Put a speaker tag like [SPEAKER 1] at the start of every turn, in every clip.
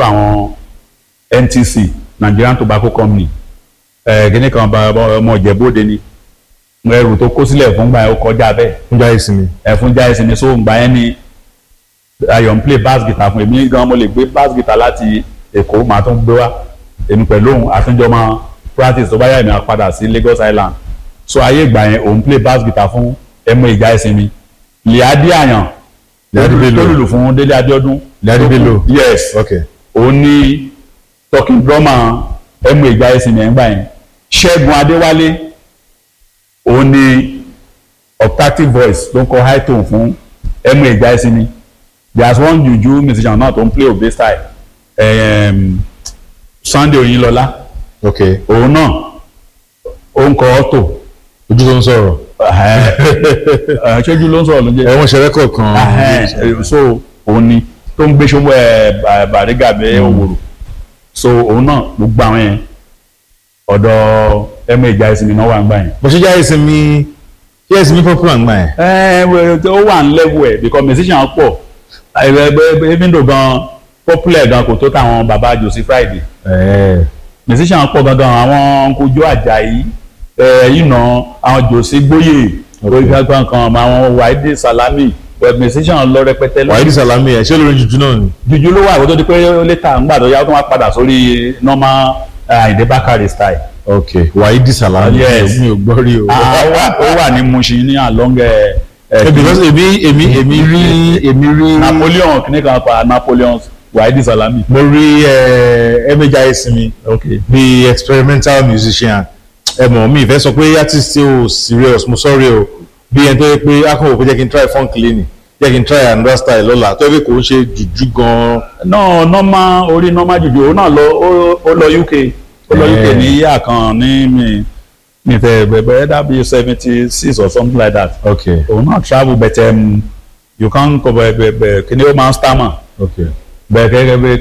[SPEAKER 1] lọ́dọ̀ àwọn NTC Nigerian Tobacco Company ẹ̀ kíní kan bá ọmọ ìjẹ́bóde ni ẹrù tó kó sílẹ̀ fún gbà yẹn ó kọjá bẹ́ẹ̀
[SPEAKER 2] fún jáde sinmi.
[SPEAKER 1] ẹ̀ fún jáde sinmi so gbà yẹn ni ayọ̀ ń play bass guitar fún èmi gan mo lè gbé bass guitar láti Èkó màá tún gbé wá èmi pẹ̀lú òun àtúnjọ máa practice tó bá yà mí á padà sí Lagos Island so ayé ìgbà yẹn òun play bass guitar fún ẹmọ ìjà ìsinmi Liadi Àyàn
[SPEAKER 2] Liadi Bello.
[SPEAKER 1] tó lùlù fún Délé Abíọ́dún
[SPEAKER 2] Liadi Bello.
[SPEAKER 1] yes
[SPEAKER 2] ok
[SPEAKER 1] òun ní talking drummer ẹmọ ìjà ìsinmi ẹ̀ ń gbà yẹn Ṣẹ́gun Adéwálé òun ní octave voice ló ń kọ high tone fún ẹmọ ìjà ìsinmi there's one juju musician náà tó ń play obe style um, Sunday Oyinlọlá
[SPEAKER 2] ok
[SPEAKER 1] òun náà ó ń kọ ọ́tò
[SPEAKER 2] ojú tó ń sọ̀rọ̀.
[SPEAKER 1] ṣojú ló ń sọ̀rọ̀ ló ń jẹ́
[SPEAKER 2] ẹ̀wọ̀n ṣẹlẹ̀ kọ̀ọ̀kan.
[SPEAKER 1] Ẹhẹ́n, so òun ni tó ń gbé ṣọwọ́ ẹ̀ bàrígà bẹ́ òwòrò so òun náà gbogbo àwọn yẹn ọ̀dọ̀ ẹ̀mọ ìjà ìsinmi náà wà ń gbà yẹn.
[SPEAKER 2] bó ṣe jáde sinmi jáde sinmi popular ngbà yẹn.
[SPEAKER 1] ẹ ẹ ó wà ń level ẹ̀ because musician pọ̀ even though gan popular gan kò tó táwọn bàbá Josie Friday
[SPEAKER 2] ẹ̀ẹ́
[SPEAKER 1] musician pọ̀ gangan àwọn kojú Àjàyí ẹ̀ yìí nà àwọn Josie Gbóyè orí kankan kan àwọn Wáídì Sàlámì but musician lọ rẹpẹtẹ lọ
[SPEAKER 2] wàhídì sàlámì ẹ̀ ṣé olórin jùjú náà ni.
[SPEAKER 1] juju ló wà ìwọ́n tó di pé létà ńgbà tó yá ó tún wá padà sórí normal Àyìndé Bákàrè style.
[SPEAKER 2] ok wàhídì sàlámì
[SPEAKER 1] Yes.
[SPEAKER 2] mi ò gbọ́ rí o.
[SPEAKER 1] Ah, ó wà- ó wà ní Mushin ní along ẹ ẹ,
[SPEAKER 2] Eh, because èmi èmi èmi rí èmi rí
[SPEAKER 1] Napoleon kìíní kan pa Napoleon Wáídì Sàlámì.
[SPEAKER 2] mo rí ẹ̀ẹ́mẹ̀ jáde sinmi
[SPEAKER 1] okay
[SPEAKER 2] bí experimental musician ẹ mọ̀ mi ìfẹ́ sọ pé artist tí o serious mo sorry o bí ẹni tó yẹ pé akọ̀wé pé jẹ́ kí n try funk lẹ́nì jẹ́ kí n try another style lọ́la tó yẹ pé kò ń ṣe jùjú gan-an.
[SPEAKER 1] no normal orí normal juju òun náà lọ ó- ó lọ UK ó lọ UK
[SPEAKER 2] Eh.
[SPEAKER 1] ní yíyà kan ní mi mi fẹ bẹbẹ dàbí seventy six or something like that
[SPEAKER 2] ok
[SPEAKER 1] òun náà travel but um, you can kọ bẹ bẹ bẹ kí ni ó máa ń stammer.
[SPEAKER 2] ok
[SPEAKER 1] bẹ́ẹ̀ kẹ́kẹ́ bí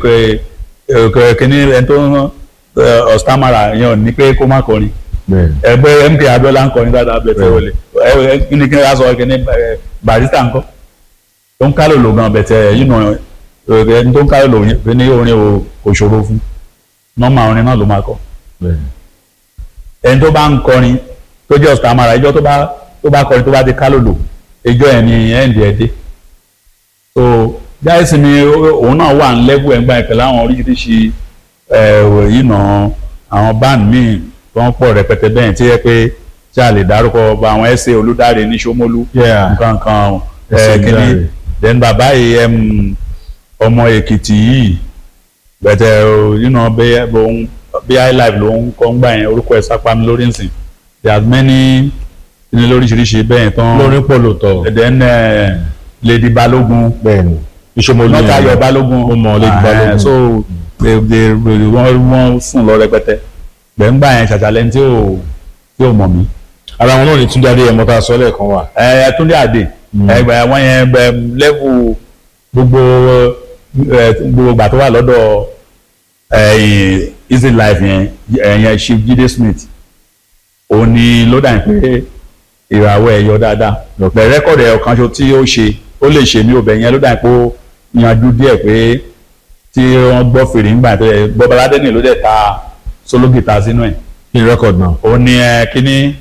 [SPEAKER 1] pé kíní ẹni tó ń ọ̀stámàrà yẹn ò ní pé kó má kọrin
[SPEAKER 2] bẹ́ẹ̀
[SPEAKER 1] ẹgbẹ́ MK Abiola ń kọrin dáadáa bẹ́ẹ̀ tẹ́ wọlé ẹ kíni kíni ká sọ kíní ẹ, Barrister ńkọ́ tó ń kálò lò gan bẹ̀tẹ̀ yìí nà ẹni tó ń kálò lò yẹn ní orin ò- kò ṣòro fún nọ́mà orin náà ló máa kọ
[SPEAKER 2] bẹ́ẹ̀
[SPEAKER 1] ẹni tó bá ń kọrin tó jẹ́ ọ̀stámàrà ìjọ tó bá tó bá kọrin tó bá ti kálò lò ìjọ ẹ̀ ní ẹ̀ǹdì ẹ̀ dé so jáìsì ni ó- òun náà wà ní lẹ́bù ẹ̀gbá ìpẹ́ láwọn oríṣiríṣi ẹ̀ yìí nà àwọn band míì tó ń pọ̀ rẹpẹtẹ bẹ́ẹ̀ tí yẹ pé tí a lè dárúkọ ọba àwọn ẹsẹ̀ olùdarí ní Ṣómólú
[SPEAKER 2] Yeah.
[SPEAKER 1] nǹkan kan
[SPEAKER 2] Ẹsẹ̀
[SPEAKER 1] ẹ̀ kíní
[SPEAKER 2] Olúdáre.
[SPEAKER 1] then bàbá yìí ẹm, ọmọ Èkìtì yìí bẹ̀tẹ̀ yìí nà bí highlife ló ń kọ́ ń gbà yẹn orúkọ ẹ̀ sápá mi lórí nsìn there are many ní lóríṣiríṣi bẹ́ẹ̀ tán
[SPEAKER 2] lórin pọ̀ lóòótọ́
[SPEAKER 1] then eh, Lady Balógun
[SPEAKER 2] bẹ́ẹ̀ ni ìṣòmọlú
[SPEAKER 1] lọ́tà ayọ̀ balógun
[SPEAKER 2] Mo mọ̀ Lady
[SPEAKER 1] Ah,
[SPEAKER 2] Balógun.
[SPEAKER 1] so they they wọ́n wọ́n sùn lọ rẹpẹtẹ gbẹ̀ngbà yẹn ṣàṣàlẹ̀ tí ò tí ò mọ̀ mí.
[SPEAKER 2] ara wọn náà ní Túndé Adéyẹmọ tá a sọ lẹ́ẹ̀kan wà.
[SPEAKER 1] ẹ Túndé Àdè ẹgbẹ́ wọn yẹn bẹ lẹ́vù gbogbo ẹ, gbogbo gbà tó wà lọ́dọ̀ ẹ, Easy Life yẹn ẹ̀yẹn Chief Jídé Smith òun ni ló dà ní pé ìràwọ̀ ẹ̀ yọ dáadáa bẹ̀ rẹ́kọ̀dì ẹ̀ ọ̀kan ṣo tí ó ṣe ó lè ṣe mí ò bẹ̀ yẹn ló dà ní pé ó yanjú díẹ̀ pé tí wọ́n gbọ́ fèrè ńgbà tó yẹ Bọ́báládé ní ló dẹ̀ ta solo guitar sínú ẹ̀
[SPEAKER 2] kí ni rẹ́kọ̀dì náà.
[SPEAKER 1] ó ní ẹ kíní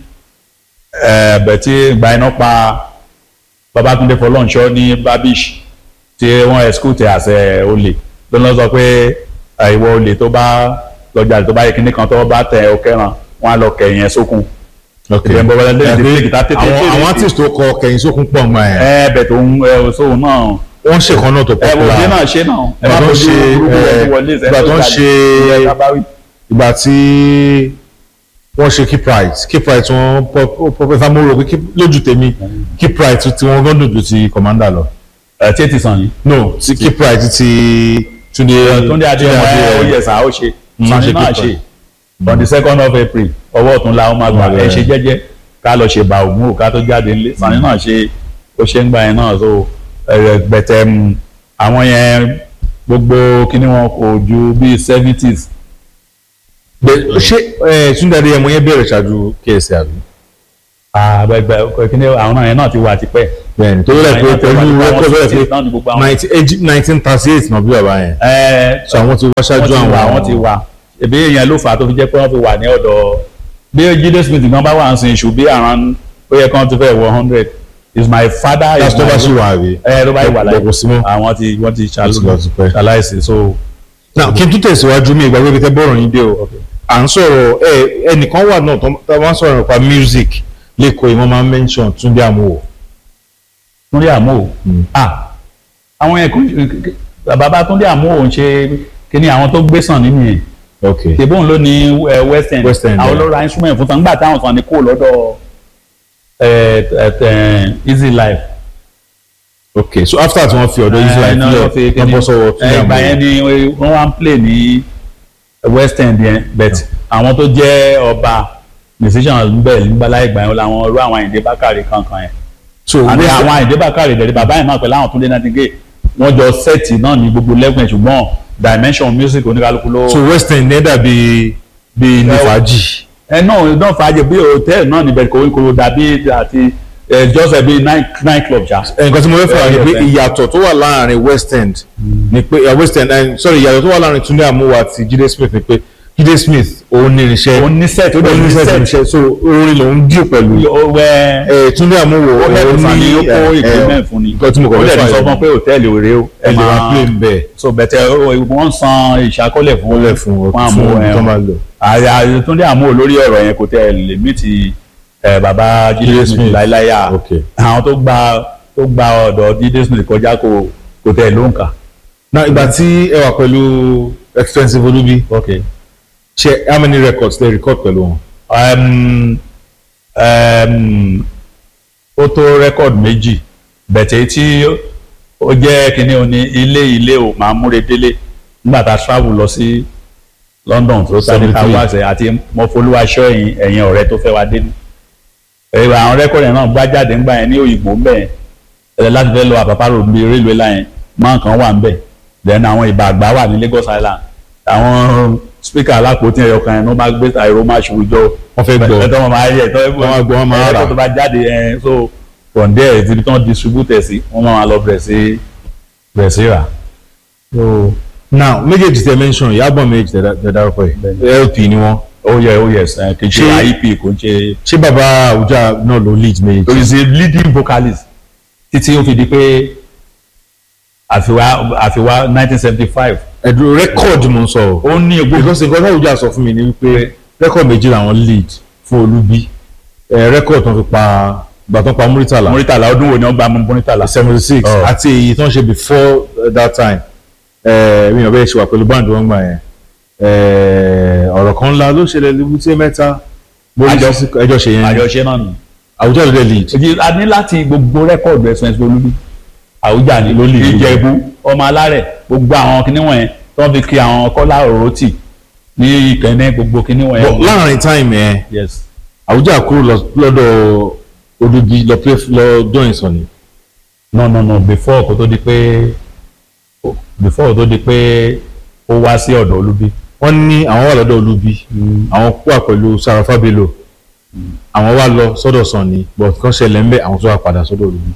[SPEAKER 1] ẹ bẹ̀ tí gba iná pa Babátúndé Fọlọ́nṣọ́ ní Babish tí wọ́n ẹ̀skúùtì àṣẹ olè ló ń lọ sọ pé ẹ, ìwọ olè tó bá lọ́jà tó bá yẹ kíní kan tó bá tẹ ọ kẹran wọn á lọ kẹyìn ẹ sókun
[SPEAKER 2] ok
[SPEAKER 1] ìbẹ̀ Bọ́báládé ní
[SPEAKER 2] Ẹ pé
[SPEAKER 1] tètè gìtá tètè
[SPEAKER 2] àwọn
[SPEAKER 1] tètè
[SPEAKER 2] àwọn artist tó kọ kẹ̀yìn sókun pọ̀ mọ́ ẹ̀.
[SPEAKER 1] ẹ bẹ̀ tó ń ẹ sóhun náà
[SPEAKER 2] wọ́n ṣèkan náà tó
[SPEAKER 1] ẹ wò dé
[SPEAKER 2] popular.
[SPEAKER 1] náà ṣe náà ẹ má
[SPEAKER 2] Ìgbà tó ń
[SPEAKER 1] fojú
[SPEAKER 2] ṣe,
[SPEAKER 1] burúkú
[SPEAKER 2] ẹ,
[SPEAKER 1] wọlé wọlé
[SPEAKER 2] ìgbà tó ń ṣe-
[SPEAKER 1] ẹ kábáwí.
[SPEAKER 2] ìgbà tí wọ́n ṣe keep right keep right wọn pọfẹsà mo rò pé keep- lójú tèmi keep right tí wọ́n gbọ́dọ̀ ju ti commander lọ.
[SPEAKER 1] ẹ tí ì ti sàn yìí.
[SPEAKER 2] no ti keep right ti Túndé
[SPEAKER 1] Túndé Adéyẹmọ ẹ ó yẹ sá ó ṣe Sànni náà ṣe on the second of April ọwọ́ ọ̀tún la ó máa gbà ẹ ṣe jẹ́jẹ́ ká lọ ṣe bá ògùn ò ká tó jáde nílé Sànni náà ṣe ó ṣe ń gbà yẹn náà so gbẹ̀tẹ̀ mu àwọn yẹn gbogbo kíní wọn kò ju bíi seventies
[SPEAKER 2] Bẹ- ṣé ẹ, Túndé Adéyẹmọ yẹn bẹ̀rẹ̀ ṣáájú KSA àbí.
[SPEAKER 1] kíní àwọn náà yẹn náà ti wà tipẹ́
[SPEAKER 2] bẹ́ẹ̀ni tó lẹ pé
[SPEAKER 1] Àwọn
[SPEAKER 2] pẹ̀lú
[SPEAKER 1] àwọn
[SPEAKER 2] rẹkọd tó lẹ
[SPEAKER 1] sixties náà ni gbogbo
[SPEAKER 2] pé
[SPEAKER 1] àwọn.
[SPEAKER 2] nineteen thirty eight náà bí bàbá yẹn
[SPEAKER 1] ẹ
[SPEAKER 2] so àwọn ti wá
[SPEAKER 1] wọ́n
[SPEAKER 2] ṣáájú
[SPEAKER 1] ti wà
[SPEAKER 2] àwọn
[SPEAKER 1] wọ́n ti wà ebi èèyàn ló fà á tó fi jẹ́ pé wọ́n fi wà ní ọ̀dọ̀ bí Jídé Smith gan bá wà ń sin ṣù bí around ó yẹ kán ti fẹ́ wọ hundred is my father is
[SPEAKER 2] that's tó bá
[SPEAKER 1] my
[SPEAKER 2] ṣì wà àbí
[SPEAKER 1] ẹ ló bá yìí wà láyé
[SPEAKER 2] kò sí mọ́
[SPEAKER 1] àwọn ti wọ́n ti
[SPEAKER 2] Ó ti lọ ti pẹ́.
[SPEAKER 1] ṣaláìsí so
[SPEAKER 2] now kí n tún tẹ̀síwájú mi ìgbàgbé tẹ bọ́ọ̀rọ̀ yín dé o à ń sọ̀rọ̀ ẹ ẹnìkan wà náà tó tó máa ń sọ̀rọ̀ nípa music lẹ́kọ̀ọ́ yìí wọ́n máa ń mention Túndé Àmúwò
[SPEAKER 1] Túndé Àmúwò
[SPEAKER 2] Mm.
[SPEAKER 1] ah àwọn yẹn kò bàbá Túndé Àmúwò ń ṣe kíní àwọn tó gbé sàn nínú yẹn
[SPEAKER 2] ok
[SPEAKER 1] tèbóun ló ní ẹ, West End
[SPEAKER 2] West End,
[SPEAKER 1] àwọn
[SPEAKER 2] yeah.
[SPEAKER 1] ló ra instrument fún tán nígbà táwọn kan ní kó lọ́dọ̀ ẹ, ẹ, ẹ, Easy Life
[SPEAKER 2] ok so after tí wọ́n fi ọ̀dọ̀ Israel
[SPEAKER 1] náà wọ́n fi
[SPEAKER 2] sílẹ̀ wọ́n
[SPEAKER 1] kíní-
[SPEAKER 2] bọ́ sọ́wọ́ Túndé
[SPEAKER 1] ẹ, ìgbà yẹn
[SPEAKER 2] Àmúwò
[SPEAKER 1] ni wọ́n wá ń play ní West End yẹn but àwọn tó jẹ́ ọba musician bẹ́ẹ̀ nígbàlá ìgbà yẹn làwọn irú àwọn Àyìndé Bákàrè kankan yẹn
[SPEAKER 2] so
[SPEAKER 1] àti
[SPEAKER 2] West-
[SPEAKER 1] àwọn Àyìndé Bákàrè dẹ̀rẹ̀ bàbá yẹn náà pẹ̀lú àwọn Túndé Nàtìgé wọ́n jọ sẹ́ẹ̀tì náà ní gbogbo lẹ́gbẹ̀ẹ́ ṣùgbọ́n dimension music oníkálukú ló.
[SPEAKER 2] so West End ẹ̀ dàbí bíi ní fàájì
[SPEAKER 1] ẹ náà náà fàájì bí hòtẹ́ẹ̀lì náà níbẹ̀ kò kò dàbí àti ẹ jọ́sẹ̀ bíi night night club ṣá.
[SPEAKER 2] nǹkan tí mo fẹ́ fà ni
[SPEAKER 1] Yeah,
[SPEAKER 2] pé
[SPEAKER 1] yeah.
[SPEAKER 2] ìyàtọ̀ tó wà láàrin West End ni pé eh, West End eh, sorry ìyàtọ̀ tó wà láàrin Túndé Àmúwò àti Jídé Smith ni pé Jídé Smith òun ní irinṣẹ́
[SPEAKER 1] òun ní set ó
[SPEAKER 2] ó
[SPEAKER 1] dẹ̀
[SPEAKER 2] ní
[SPEAKER 1] ní
[SPEAKER 2] irinṣẹ́
[SPEAKER 1] set
[SPEAKER 2] irinṣẹ́ so orin lòun díò pẹ̀lú
[SPEAKER 1] ó wẹ́
[SPEAKER 2] Eh, Túndé Àmúwò
[SPEAKER 1] ó lẹ́nu
[SPEAKER 2] òun
[SPEAKER 1] fún mi ó kó
[SPEAKER 2] eh,
[SPEAKER 1] equipment fún ni
[SPEAKER 2] nǹkan tí mo kọ̀
[SPEAKER 1] ó
[SPEAKER 2] fẹ́
[SPEAKER 1] dẹ̀
[SPEAKER 2] fà
[SPEAKER 1] ní sọ
[SPEAKER 2] yẹn.
[SPEAKER 1] fún pé hòtẹ́ẹ̀lì òré o
[SPEAKER 2] ẹ lè wá play ń bẹ́ẹ̀
[SPEAKER 1] so bẹ̀tẹ̀ ó- wọ́n san ìṣàkọọ́lẹ̀ fún
[SPEAKER 2] wọlé fún
[SPEAKER 1] àmú
[SPEAKER 2] fún
[SPEAKER 1] ẹ̀
[SPEAKER 2] tó máa lò.
[SPEAKER 1] ààrẹ ààrẹ Túndé Àmúwò lórí ọ̀rọ̀ yẹn kò tẹ̀ lè mí ti ẹ̀, bàbá Jídé
[SPEAKER 2] Jídé
[SPEAKER 1] Smith
[SPEAKER 2] Smith.
[SPEAKER 1] láíláyà
[SPEAKER 2] ok
[SPEAKER 1] àwọn tó gba tó gba ọ̀dọ̀ Jídé Smith kọjá kò kò tẹ̀ ló ń kà.
[SPEAKER 2] na ìgbà tí ẹ wà pẹ̀lú expensive Olubi
[SPEAKER 1] okay.
[SPEAKER 2] ṣe how many records dey record pẹ̀lú wọn.
[SPEAKER 1] um, um, ó tó rẹ́kọ̀dù méjì bẹ̀tẹ̀ tí ó jẹ́ kínní o ní ilé ilé o máa múre délé nígbà tá a travel lọ sí London tó sáré ká
[SPEAKER 2] 73.
[SPEAKER 1] wá ṣe àti mọ́fólúwaṣọ́ ẹ̀yìn ẹ̀yìn ọ̀rẹ́ tó fẹ́ wá dé ní. ẹ̀rọ àwọn rẹ́kọ̀dù yẹn náà gbá jáde ńgbà yẹn ní òyìnbó ńbẹ̀ ẹ̀ láti fẹ́ lọ àpapá road bíi railway line máa kan wà ńbẹ̀ then àwọn ìbà àgbà wà ní Lagos Island àwọn speaker alápòtí ẹ̀yọ kan yẹn ló máa gbé àìró máa ṣùgbọ́n
[SPEAKER 2] wọ́n fẹ́ gbọ́
[SPEAKER 1] ẹ̀tọ́ wọn máa yẹ ẹ̀tọ́
[SPEAKER 2] Wọ́n máa gbọ́, wọ́n máa rà.
[SPEAKER 1] ẹ̀tọ́ tó bá jáde ẹ̀ so from there ti bí tán distribute ẹ̀ sí wọ́n máa lọ bẹ̀rẹ̀ sí bẹ̀rẹ̀ sí rà. so
[SPEAKER 2] now méjèèjì tẹ mention ìyábọ̀ méjèèjì tẹ- tẹ dárúkọ yìí LP ni wọ́n
[SPEAKER 1] ó yẹ ó yẹ ẹ̀ kì í ṣe
[SPEAKER 2] Ṣé-
[SPEAKER 1] IEP kò ń ṣe
[SPEAKER 2] ṣé bàbá Àwùjá náà ló lead méjèèjì.
[SPEAKER 1] he is a leading vocalist títí ó fi di pé àfiwá àfiwá nineteen seventy five
[SPEAKER 2] ẹ̀dùn rẹ́kọ̀dì mo ń sọ o.
[SPEAKER 1] ó ní gbogbo
[SPEAKER 2] because nǹkan táwọn Àwùjá sọ fún mi ni wípé rẹ́kọ̀dì méjì làwọn lead fún Olúbí rẹ́kọ̀dì tó ń fi pa ìgbà tó ń pa Múrítàlá
[SPEAKER 1] Muritala ọdún wo ni wọ́n gba Muritala
[SPEAKER 2] seventy six
[SPEAKER 1] Oh.
[SPEAKER 2] àti èyí tó ń ṣe before uh, that time eh, mi ò bẹ́ẹ̀ ṣe wà pẹ̀lú báńdì wọn gbà yẹn Eh, ọ̀rọ̀ kan ńlá ló ṣẹlẹ̀ lébúté mẹ́ta mo rí
[SPEAKER 1] Àjọ-
[SPEAKER 2] sí ẹjọ́ ṣe yẹn
[SPEAKER 1] àjọṣe náà nù.
[SPEAKER 2] Àwùjá ló dé lead
[SPEAKER 1] èyí a ní láti gbogbo rẹ́kọ̀dù ẹ̀sìn ẹ̀sìn olúbi àwùjá ni
[SPEAKER 2] Ló lè rí.
[SPEAKER 1] ìjẹ̀bú ọmọ alárẹ̀ gbogbo àwọn kinní wọ̀nyẹn tó ń fi kí àwọn kọ́lá òrótì ní ìkẹ́ni gbogbo kinní
[SPEAKER 2] But
[SPEAKER 1] wọ̀nyẹn.
[SPEAKER 2] láàrin time yẹn
[SPEAKER 1] yes
[SPEAKER 2] Àwùjá kúrò lọ- lọ́dọ̀ Olúbí lọ play lọ join Sunny
[SPEAKER 1] no no no before kó tó di pé before kó tó di pé ó wá sí ọ̀dọ̀ olúbi.
[SPEAKER 2] wọ́n ní àwọn wà lọ́dọ̀ Olúbí àwọn wà pẹ̀lú Sarafa Bello àwọn wà lọ sọ́dọ̀ Sunny but kan ṣẹlẹ̀ ń bẹ̀ àwọn tó wà padà sọ́dọ̀ Olúbí.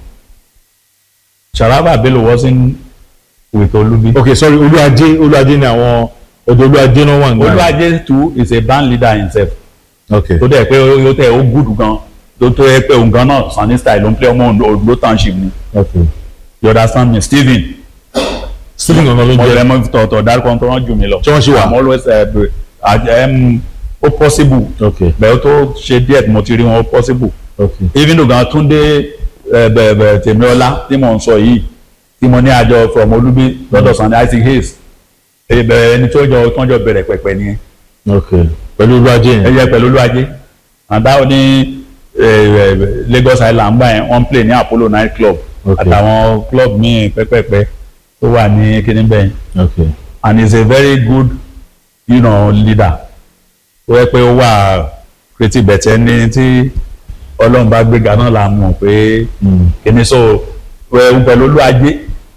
[SPEAKER 1] Sharaba Bello wasn't with olúbi.
[SPEAKER 2] ok sorry Olúadé Olúadé ni àwọn ọ̀dọ̀ Olúadé náà wà nígbà yẹn.
[SPEAKER 1] olúwàjẹ too is a band leader himself
[SPEAKER 2] ok
[SPEAKER 1] tó dẹ̀ pé ó tẹ̀ ó gùdù gan tó tó yẹ pé òun gan náà Sunny style ló ń play ọmọ Ondo township ni
[SPEAKER 2] ok
[SPEAKER 1] you understand me Stephen
[SPEAKER 2] Stephen gangan ló ń
[SPEAKER 1] mo
[SPEAKER 2] jẹ́
[SPEAKER 1] lè mọ tọ̀tọ̀ dárúkọ tó rán jù mí lọ.
[SPEAKER 2] Tí wọ́n ṣì wà?
[SPEAKER 1] I'm always uh, be- uh, um, ó possible
[SPEAKER 2] ok
[SPEAKER 1] bẹ́ẹ̀ ó tó ṣe díẹ̀ tí mo ti rí wọn ó possible
[SPEAKER 2] ok
[SPEAKER 1] even though gan Túndé eh, bẹ̀ bẹ̀ Tèmíọ́lá tí mo ń sọ yìí tí mo ní àjọ from Olúbí lọ́dọ̀ Sunny Isaac Hayes ibẹ̀ ẹni tó jọ tó ń jọ bẹ̀rẹ̀ pẹ̀pẹ̀ nìyẹn
[SPEAKER 2] ok pẹ̀lú Olúadé yẹn
[SPEAKER 1] ẹyẹ pẹ̀lú olúwajé àdá ní eh, eh, Lagos Island gbà yẹn wọ́n play ní Apollo night club
[SPEAKER 2] Ok.
[SPEAKER 1] àtàwọn club míì pẹ́pẹ́pẹ́ tó wà ní kíní bẹ́ẹ̀
[SPEAKER 2] ok
[SPEAKER 1] and he is a very good you know, leader ó yẹ pé ó wà creative bẹ̀tẹ̀ ní tí Ọlọ́run bá gbéga náà la mọ̀ pé
[SPEAKER 2] Mm.
[SPEAKER 1] kíní so ẹ̀ pẹ̀lú olúwajé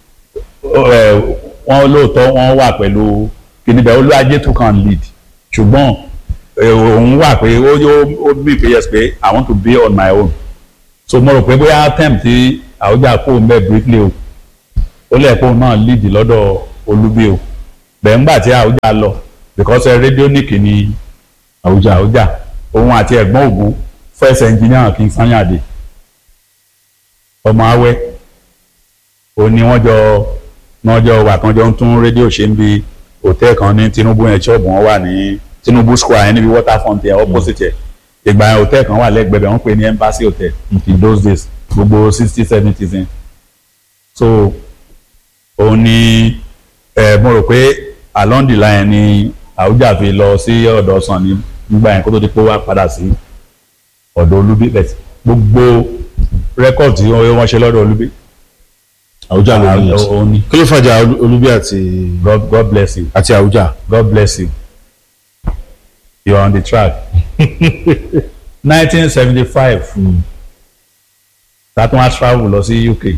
[SPEAKER 1] ẹ̀ wọ́n lóòótọ́ wọ́n wà pẹ̀lú kíní bẹ́ẹ̀ olúwajé too can lead ṣùgbọ́n ẹ̀, òun wà pé ó ó ó bí pé yes pé I want to be on my own so mo rò pé bóyá term tí àwùjá kó ń bẹ briefly o ó lẹ̀ kó náà lead lọ́dọ̀ olúbi o bẹ́ẹ̀ ńgbà tí àwùjá lọ because radionic ni àwùjá àwùjá òun àti ẹ̀gbọ́n ògún first engineer King Sanyade ọmọ awẹ́ òun ni wọ́n jọ wọ́n jọ wà kan jọ ń tún rédíò ṣe ń bi hòtẹ́ẹ̀ kan ní Tinubu yẹn ṣọ́ọ̀bù wọn wà ní Tinubu square yẹn níbi waterfront yẹn opposite yẹn ìgbà yẹn hòtẹ́ẹ̀ kan wà lẹ́gbẹ̀ẹ́ bẹ̀ wọ́n pè ní embassy hotel in those days gbogbo sixty seventies yẹn so òun ni ẹ mo rò pé along the line ni Àwùjá fi lọ sí ọ̀dọ̀ Sanni nígbà yẹn kó tó di pé ó wá padà sí ọ̀dọ̀ Olúbí bẹ̀t gbogbo rẹ́kọ̀dì tí wọ́n ṣe lọ́dọ̀ Olúbí
[SPEAKER 2] àwùjá ló ní
[SPEAKER 1] Ah, òun ni
[SPEAKER 2] kí ló fàjà Olú- olúbí àti
[SPEAKER 1] God God bless you
[SPEAKER 2] àti àwùjá
[SPEAKER 1] God bless you you are on the track nineteen seventy five tatun a travel lọ sí UK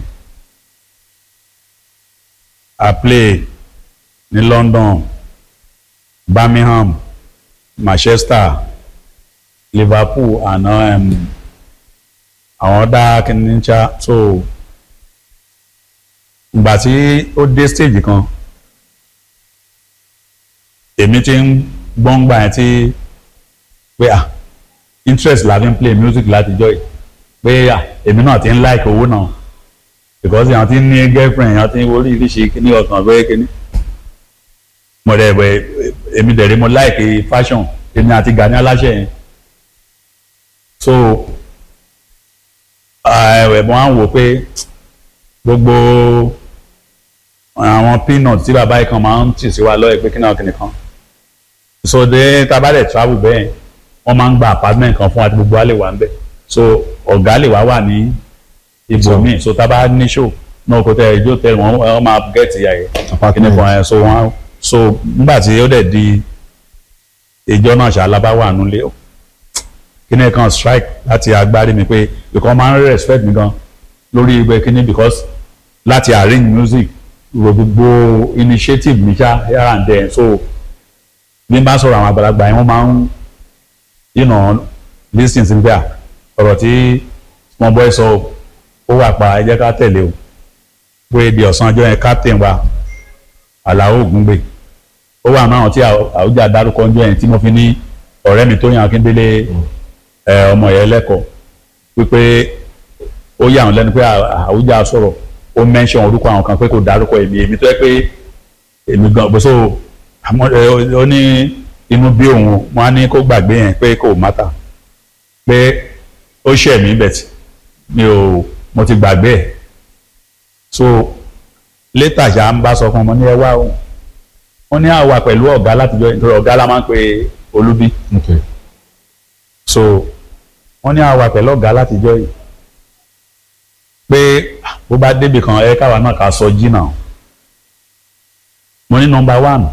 [SPEAKER 1] I play ní London Birmingham Manchester Liverpool and um, àwọn dá kìíní ṣá so ìgbà tí ó dé stage kan èmi ti ń gbọ́ngbà yẹn tí pé ah interest la fi ń play music látijọ́ yìí pé ah èmi náà ti ń like owó náà because èèyàn ti ń ní girlfriend èèyàn ti ń oríṣiríṣi kíní ọ̀kan bẹ́ẹ̀ kíní mo dẹ̀ bẹ̀ èmi dẹ̀ rí mo like fashion èmi àti Gani Aláṣẹ yẹn so ẹ̀wẹ̀ mo á ń wò pé gbogbo àwọn peanut tí bàbá yìí kan máa ń tì sí wa lọ́ọ̀ pé kí náà kìnìkan so de tá a bá dẹ̀ travel bẹ́ẹ̀ wọ́n máa ń gba apartment kan fún wa tí gbogbo wa lè wà ń bẹ̀ so ọ̀gá lè wá wà ní ibòmíì so tá a bá ní show náà kò tẹ ẹjọ́ tẹ wọ́n wọ́n máa gẹ̀ẹ́tì àyè
[SPEAKER 2] Apartment.
[SPEAKER 1] kìnìkan yẹn so wọ́n so nígbà tí ó dẹ̀ di ìjọ náà ṣàlábá wà nulẹ̀ o kíní kan strike láti agbárí mi pé because máa ń respect mi gan lórí ibẹ̀ kíní because láti arrange music ro gbogbo initiative mi ṣá here and there so bí n bá sọ̀rọ̀ àwọn àgbàlagbà yẹn wọ́n máa ń you know lis ten sí mi pé à ọ̀rọ̀ tí small boy sọ ó wà pa ẹ jẹ́ ká tẹ̀lé o pé di ọ̀sán ọjọ́ yẹn captain wa Àlàó Ògúngbè ó wà náà tí Àwùjá dárúkọ ọjọ́ yẹn tí mo fi ní ọ̀rẹ́ mi Tóyìn Akíndélé ẹ, ọmọ yẹn lẹ́kọ̀ọ́ wípé ó yà wọ́n lẹ́nu pé À- Àwùjá sọ̀rọ̀ ó mention orúkọ àwọn kan pé kò dárúkọ èmi èmi tó yẹ pé èmi gan bó so àmọ́ ẹ, ó- ó ní inú bí òun wọn á ní kó gbàgbé yẹn pé kò mátà pé ó ṣẹ̀ mí bẹ̀tì mi ò mo ti gbàgbé ẹ̀ so létà ṣá ń bá sọ fún ọmọ ní ẹ wá o wọ́n ní àwa pẹ̀lú ọ̀gá látijọ́ nítorí ọ̀gá la máa ń pe Olúbí
[SPEAKER 2] okay.
[SPEAKER 1] so wọ́n ní àwa pẹ̀lú ọ̀gá látijọ́ yìí pé ah, bó bá débi kan ẹ káwa náà ká sọ jìnnà mo ní nọ́mbà one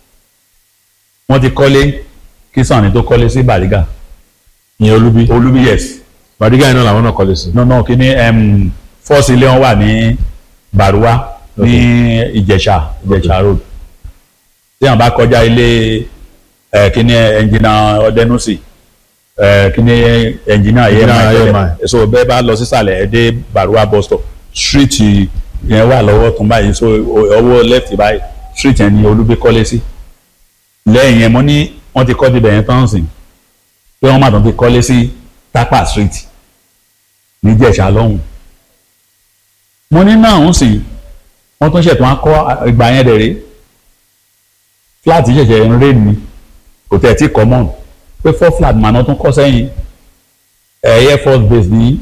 [SPEAKER 1] wọ́n ti kọ́lé kí Sanni tó kọ́lé sí Bàrígà
[SPEAKER 2] ìyẹn olúbí
[SPEAKER 1] Olúbí yes
[SPEAKER 2] bàdígà yìí náà làwọn náà kọ́lé sí.
[SPEAKER 1] no no kí ni um, fọ́ọ̀sì ilé wọn wà ní Bàrúwá ní Ìjẹ̀ṣà Ìjẹ̀ṣà road tí àwọn bá kọjá ilé ẹ kí ni ẹnjìnà Ọdẹnusì ẹ kí ni ẹnjìnà
[SPEAKER 2] Engineer
[SPEAKER 1] yẹn
[SPEAKER 2] EMI.
[SPEAKER 1] so bẹ́ẹ̀ bá lọ sísàlẹ̀ ẹ dé Bàrúwá bus stop street yẹn wà lọ́wọ́ tún báyìí so ọwọ́ left báyìí street yẹn ni Olúbí kọ́lé sí lẹ́yìn yẹn mo ní wọ́n ti kọ́ dibẹ̀ yẹn tán sìn pé wọ́n má tún ti kọ́lé sí Tapa street níjẹ̀ṣà lọ́hùn mo ní náà ń sìn wọ́n tún ṣètò wọn kọ́ ìgbà yẹn dẹ̀ rí flat ṣẹ̀ṣẹ̀ ń ré ni kò tẹ̀ tí common pé four flat màná tún kọ́ sẹ́yìn ẹ̀ air force base ní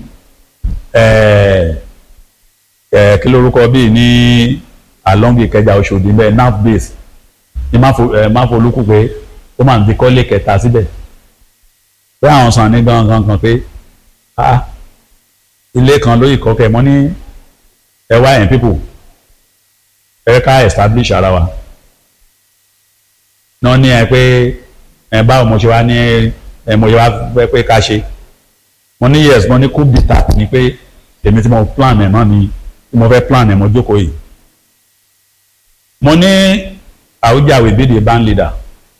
[SPEAKER 1] ẹ̀ ẹ̀ kí lórúkọ bíi ní along Ìkẹjà Òṣòdì bẹ́ẹ̀ nav base ní máfolúkú pé ó máa ń ti kọ́lé kẹta síbẹ̀ pé àwọn Sanni gangan kan pé ah ilé kan lóyè kọ́kẹ́ mọ́ ní ẹ wá yẹn people ẹ ká establish ara wa náà ní ẹ pé ẹ báwo mo ṣe wá ní ẹ mo ṣe wá fẹ́ pé ká ṣe mo ní yes mo ní kú bìtà ni pé èmi tí mo plan ẹ̀ náà ni tí mo fẹ́ plan ẹ̀ mo jókòó yìí mo ní Àwùjá will be the band leader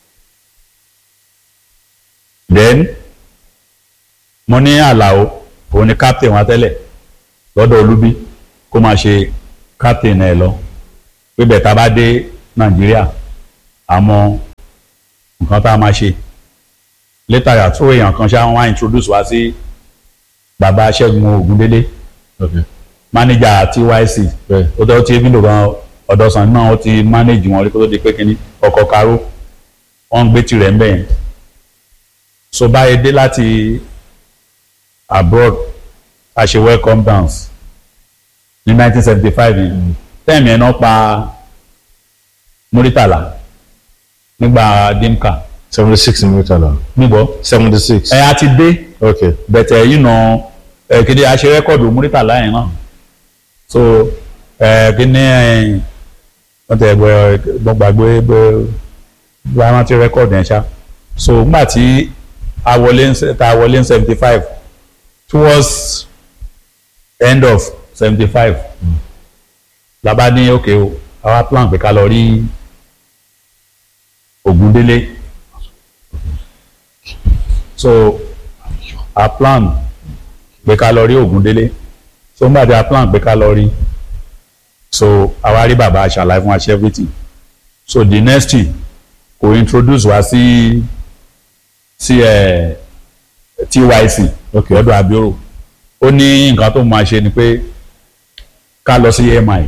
[SPEAKER 1] then mo ní Àlàó òun ni captain wa tẹ́lẹ̀ lọ́dọ̀ Olúbí kó máa ṣe captain ẹ̀ lọ pé bẹ́ẹ̀ tá a bá dé nàìjíríà àmọ́ nǹkan tá a máa ṣe later yàtọ̀ èèyàn kan ṣá wọn wá introduce wá sí bàbá Ṣẹ́gun Ògúndélé
[SPEAKER 2] okay
[SPEAKER 1] manager TYC
[SPEAKER 2] bẹ́ẹ̀
[SPEAKER 1] ó tọ́ tí ebílò gan ọ̀dọ́sàn náà ó ti manage wọn rí kó tó di pé kínní ọkọ̀ karó wọ́n ń gbé tirẹ̀ ń bẹ̀ yẹn so báyìí dé láti abroad a ṣe welcome dance ní 1975 yìí tẹ́ẹ̀mì ẹ̀ náà pa Muritala nígbà dimka
[SPEAKER 2] seventy six murtala
[SPEAKER 1] nígbọ́
[SPEAKER 2] seventy six
[SPEAKER 1] ẹ̀ á ti dé
[SPEAKER 2] okay
[SPEAKER 1] bẹ̀tẹ̀ yìí nà ẹ̀ kéde a ṣe rẹ́kọ̀dù Muritala yẹn náà so ẹ̀ kíní ẹ̀ wọ́n tẹ̀ gbọ́ gbọ́ gbàgbé gbọ́ gbọ́ àwọn ti rẹ́kọ̀dù yẹn ṣá so nígbà tí a wọlé ń se- tá a wọlé ń seventy five towards end of seventy five la bá ní òkè o àwa plan pé ká lọ rí Ògúndélé so a plan pé ká lọ rí Ògúndélé so nígbà tí a plan pé ká lọ rí so àwa rí bàbá aṣàlàyé fún wa ṣe everything so the next thing kò introduce wa sí sí ẹ TYC
[SPEAKER 2] Okay.
[SPEAKER 1] lọ́dọ̀ abioro ó ní nǹkan tó máa ṣe ni pé ká lọ sí EMI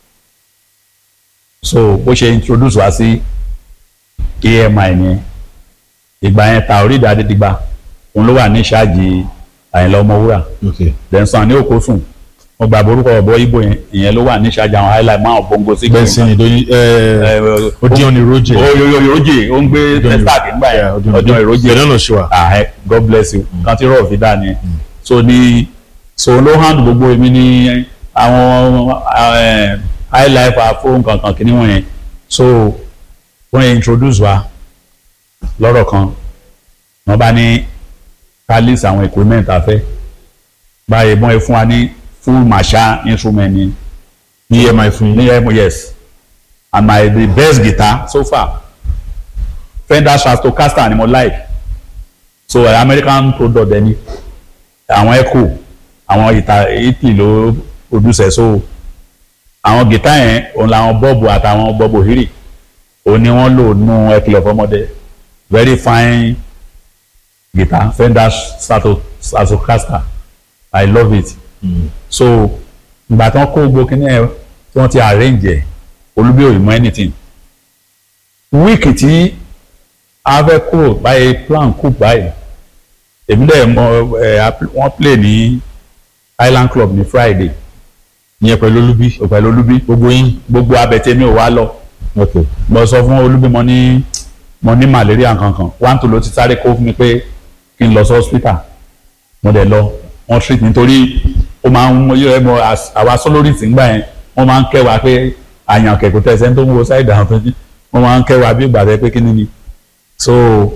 [SPEAKER 1] so bó ṣe introduce wa sí EMI ni ìgbà yẹn Taoreed Adédìgbà òun ló wà ní ìṣáàjì Àyìnlá Ọmọwúrà
[SPEAKER 2] okay
[SPEAKER 1] dẹ̀nsán ní òkòsùn mo gbàgbọ́ orúkọ ọ̀bọ ibo yẹn ìyẹn ló wà ní ìṣáàjì àwọn highlight máa bongo sí
[SPEAKER 2] bẹ́ẹ̀ sì ni doyin ẹ odion iroje
[SPEAKER 1] oyoyoyoje ó ń gbé testac nígbà yẹn ọjọ́ ìrójì
[SPEAKER 2] bẹ́ẹ̀ náà ṣe wà
[SPEAKER 1] ah heck, God bless you kan tí rọ̀ fi dá ni so ní so ló hand gbogbo èmi ní àwọn eh, high life àfóhùn kankan kìíní wọ̀nyẹn so wọ́n yẹn introduce wa lọ́rọ̀ kan wọ́n bá ní ká list àwọn equipment afẹ́ báyìí wọ́n yẹ fún wa ní full marshal instrument ni
[SPEAKER 2] ní emi fún yín
[SPEAKER 1] ní emo yes and my the best guitar so far Fender Stratocaster ni mo like so uh, American product ẹni àwọn echo àwọn ìta Italy ló produce ẹ so àwọn guitar yẹn òun làwọn bọ́ọ̀bù àtàwọn bọ́ọ̀bù hírì òun ni wọ́n lò nù ẹkìlọ̀ fọmọdé very fine guitar Fender Strato Stratocaster I love it so ìgbà tí wọ́n kó gbogbo kíní ẹ̀ tí wọ́n ti arrange ẹ̀ olúbí ò mọ anything wíìkì tí a fẹ́ kúrò báyìí plan kù báyìí èmi dẹ̀ mọ ẹ̀ wọ́n play ní Island Club ní Friday
[SPEAKER 2] ìyẹn pẹ̀lú olúbí
[SPEAKER 1] pẹ̀lú olúbí
[SPEAKER 2] gbogbo yín
[SPEAKER 1] gbogbo abẹ̀tẹ̀mí ò wá lọ
[SPEAKER 2] okay
[SPEAKER 1] mo sọ fún olúbí mo ní mo ní malaria kankan one tó ló ti sáré kó fún mi pé kí n lọ sí hospital mo dẹ̀ lọ wọ́n treat nítorí ó máa ń mú yẹ mọ as- àwa sólórìtì ńgbà yẹn wọ́n máa ń kẹ́ wa pé àyàn kẹ̀kọ́ tẹ̀sẹ̀ tó ń wo ṣáìdì àwọn tó ń jí wọ́n máa ń kẹ́ wa bí ìgbà tẹ́ pé kí ni ni so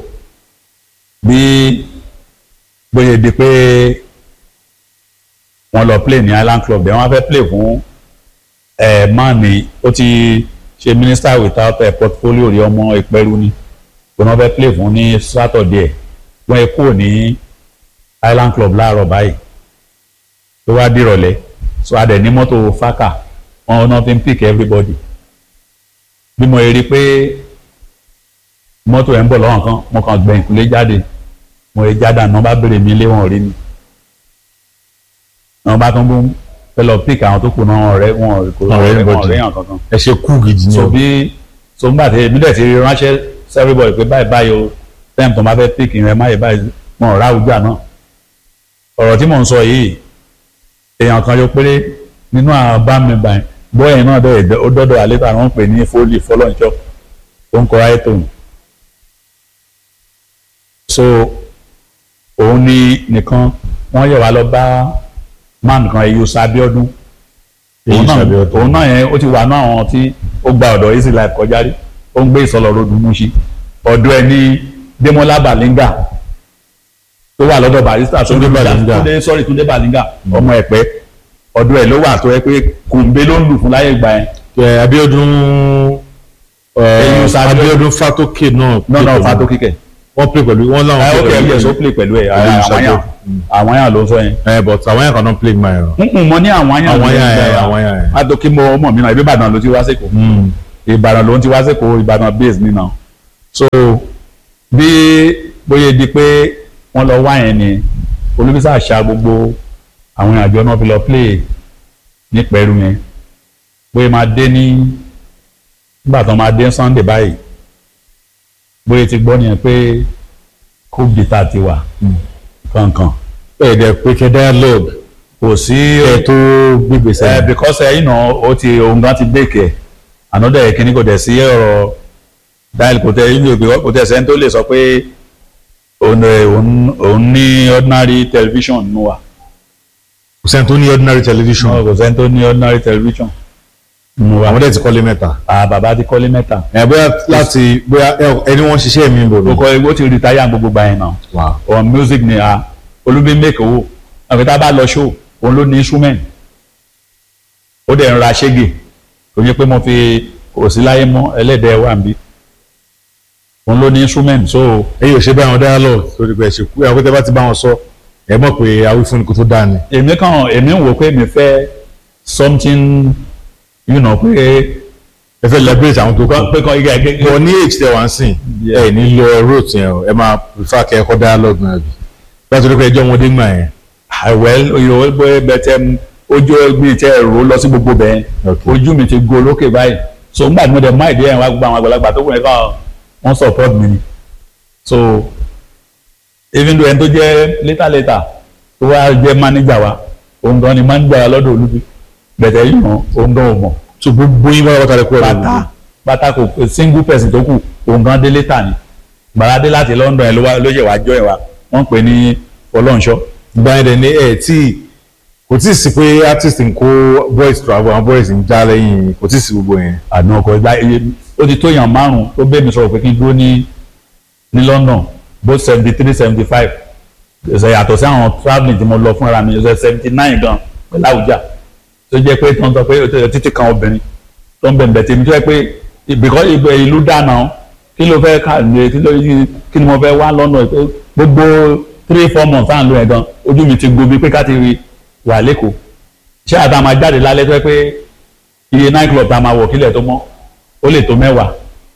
[SPEAKER 1] bí bóyá di pé wọ́n lọ play ní Island Club dẹ̀ wọ́n fẹ́ play fún ẹ̀ mánì ó ti ṣe minister without a portfolio rí ọmọ ìpẹ́rù ni wọ́n fẹ́ play fún ní Saturday wọ́n kúrò ní Island Club láàárọ̀ báyìí tó wá dìrọ̀lẹ́ so a dẹ̀ ní mọ́tò fákà wọn náà fi ń pick everybody bí mo rí i pé mọ́tò ẹ̀ ń bọ̀ lọ́wọ́ kan mo kàn gbẹ̀yìn kúlé jáde mo rí jáde àná bá béèrè mi lé wọn rí mi wọn bá tún bún fẹ́ lọ pick àwọn tó kù náà ọ̀rẹ́ wọn kò
[SPEAKER 2] Ọ̀rẹ́
[SPEAKER 1] ọ̀rẹ́ wọn
[SPEAKER 2] everybody.
[SPEAKER 1] ọ̀rẹ́ yàn kankan
[SPEAKER 2] ẹ ṣe kú gidi ni
[SPEAKER 1] so
[SPEAKER 2] o
[SPEAKER 1] bí so nígbà tí èmi dẹ̀ ti rí ránṣẹ́ sí everybody pé báyìí báyìí o tẹ́ẹ̀mù tó máa fẹ́ pick rẹ máyì báyìí wọn ò ráwùjá náà ọ̀rọ̀ tí mò ń sọ yìí èèyàn kan yóò péré nínú àwọn bá mi báyìí bọ́ọ̀yìn náà dẹ̀ ó dọ́dọ̀ àlétà wọn pè ní fólì fọlọ́nṣọ́ tó ń kọ́ ayé tòun so òun ni nìkan wọ́n yẹ̀ wá lọ bá man kan èyí sábíọ́dún
[SPEAKER 2] Èyí
[SPEAKER 1] òun náà
[SPEAKER 2] Ṣàbíọ́dún.
[SPEAKER 1] òun náà yẹn ó ti wà ní àwọn tí ó gba ọ̀dọ̀ easy life kọjá rí ó ń gbé ìsọlọ road Múṣì ọ̀dọ̀ ẹ̀ ní Démọ́lá Bàlíngà tó wà lọ́dọ̀ barista
[SPEAKER 2] Túndé Bàlíngà.
[SPEAKER 1] Túndé sorry Túndé Bàlíngà ọmọ Ẹ̀pẹ́ ọ̀dọ̀ ẹ̀ ló wà tó yẹ pé kùnbé ló ń lù fún láyé ìgbà yẹn
[SPEAKER 2] ẹ Abíọ́dún
[SPEAKER 1] Èyí
[SPEAKER 2] ẹ
[SPEAKER 1] Ṣàbíọ́dún.
[SPEAKER 2] Abíọ́dún Fátókè náà
[SPEAKER 1] náà náà
[SPEAKER 2] play
[SPEAKER 1] fa tó
[SPEAKER 2] pẹ̀lú-
[SPEAKER 1] kíkẹ́
[SPEAKER 2] wọ́n play pẹ̀lú wọ́n láwọn
[SPEAKER 1] ẹ
[SPEAKER 2] play
[SPEAKER 1] ó kẹ́
[SPEAKER 2] pẹ̀lú
[SPEAKER 1] ẹ̀ sọ play pẹ̀lú ẹ̀
[SPEAKER 2] Èyí
[SPEAKER 1] àwọn yàn
[SPEAKER 2] Ṣàbíọ́dún.
[SPEAKER 1] àwọn yàn ló ń sọ yẹn
[SPEAKER 2] ẹ but àwọn yẹn kan náà play my own.
[SPEAKER 1] n mo ní àwọn yàn
[SPEAKER 2] Àwọn
[SPEAKER 1] ló ń
[SPEAKER 2] yàn
[SPEAKER 1] sọ
[SPEAKER 2] yẹn,
[SPEAKER 1] yẹn
[SPEAKER 2] àwọn yàn yẹn.
[SPEAKER 1] adókè mo mọ̀ mí náà ibi Ìbàdàn ló ti wá sẹ́kọ̀ọ́ ìbàdàn ló ń ti wá sẹ́kọ̀ọ́ ìbàdàn base mi náà so bí bóyá di pé wọ́n lọ wá yẹn ni olùbísà ṣá gbogbo àwọn àjọ náà fi lọ play ní pẹ̀rù yẹn bóyá máa dé ní nígbà tó máa dé Sunday báyìí bóyá ti gbọ́ nìyẹn pé kó bìtà ti wà kankan
[SPEAKER 2] ẹ dẹ̀ pé kẹ́ dialogue
[SPEAKER 1] kò sí
[SPEAKER 2] ẹ tó gbégbèsè.
[SPEAKER 1] ẹ because ẹ you know o ti òun gan ti bake ẹ another ẹ kíní kò tẹ̀ sí ọ̀rọ̀ dial kò tẹ̀ you know kò tẹ̀ sẹ́ni tó lè sọ pé òun ẹ, òun òun ní ordinary television nù wa
[SPEAKER 2] kò sẹ́ni tó ní ordinary television.
[SPEAKER 1] kò sẹ́ni tó ní ordinary television nù wa
[SPEAKER 2] àwọn dẹ̀ ti kọ́lé mẹ́ta.
[SPEAKER 1] à bàbá ti kọ́lé mẹ́ta
[SPEAKER 2] ẹ bóyá láti bóyá ẹ- ẹni wọ́n ṣiṣẹ́ mi bò
[SPEAKER 1] ó
[SPEAKER 2] ní.
[SPEAKER 1] kọ́ egbò ti retire gbogbo gbà yẹn náà
[SPEAKER 2] Wow.
[SPEAKER 1] on music ni a olúbi make owó àfi tá a bá lọ show òun ló ní instrument ó dẹ̀ ń ra ṣége kò ní pé mo fi kò sí láyé mọ́ ẹlẹ́dẹ̀ẹ́ wà ń bí òun ló ní instrument so
[SPEAKER 2] ẹ̀yin ò ṣe bá wọn dialogue torí pé ẹ ṣe kú àwọn tẹ́ bá ti bá wọn sọ ẹ mọ̀ pé awífúnni kò tó dáa ni.
[SPEAKER 1] èmi kàn èmi ń wò pé mi fẹ́ something you know pé
[SPEAKER 2] ẹ fẹ́ liberate àwọn tó kọ́.
[SPEAKER 1] pé kan igi ẹgbẹ́
[SPEAKER 2] bọ̀ ní age tẹ wá ń sìn
[SPEAKER 1] Yeah.
[SPEAKER 2] ẹ ní lọ route yẹn o ẹ máa prefer kẹ́ ẹ kọ́ dialogue náà bí. láti rí pé ẹjọ́ ọmọdé gbà yẹn.
[SPEAKER 1] well oyè pé bẹ́tẹ̀ ojú mi tẹ ẹ̀rọ lọ sí gbogbo bẹ́ẹ̀
[SPEAKER 2] Okay.
[SPEAKER 1] ojú mi ti go lókè báyìí so nígbà tí mo dẹ̀ máa ìdí ẹ̀ wá gbogbo àwọn àgbàlagbà tó kù yẹn kàn wọ́n support mi ni so even though ẹni tó jẹ́ later later tó wá jẹ́ manager wa òun gan ni manager wa lọ́dọ̀ olúbi bẹ̀tẹ̀ yìí hàn òun gan ò mọ̀
[SPEAKER 2] so gbogbo yín bá wọ́n tàbí kúrò
[SPEAKER 1] bàtà bàtà kò single person tó kù òun gan dé later ni gbàrádé láti London ẹ̀ ló wá- ló ṣe wá jọ ẹ̀ wá wọ́n pè ní ọlọ́nṣọ́
[SPEAKER 2] ìgbà yẹn dẹ̀ ní ẹ̀ tí kò tí ì sí pé artist ń kó boys travel àwọn boys ń já lẹ́yìn kò tí ì sí gbogbo yẹn.
[SPEAKER 1] àná ọkọ̀ ìgbà iye ó ti tó yàn márùn tó bẹ́ẹ̀ mi sọ̀rọ̀ pé kí n dúró ní ní London both seventy three seventy five ṣe yàtọ̀ sí àwọn travelling tí mo lọ fúnra mi ṣe seventy nine gan pẹ̀lú àwùjá tó jẹ́ pé tó ń sọ pé ó ti- títí kan obìnrin tó ń bẹ̀rẹ̀ tèmi tó yẹ pé ìbìkọ́ ibẹ̀ ìlú dáná kí ló fẹ́ ká lè kí ló kí ni mo fẹ́ wá lọ́nà pé gbogbo three four months à ń lo ẹ̀ gan ojú mi ti gbobi pé ká ti rí wà lẹ́kọ̀ọ́ ṣé àtà máa jáde lálẹ́ tó yẹ pé iye night club tá a máa wọ̀ kílẹ̀ tó mọ́ ó lè tó mẹ́wàá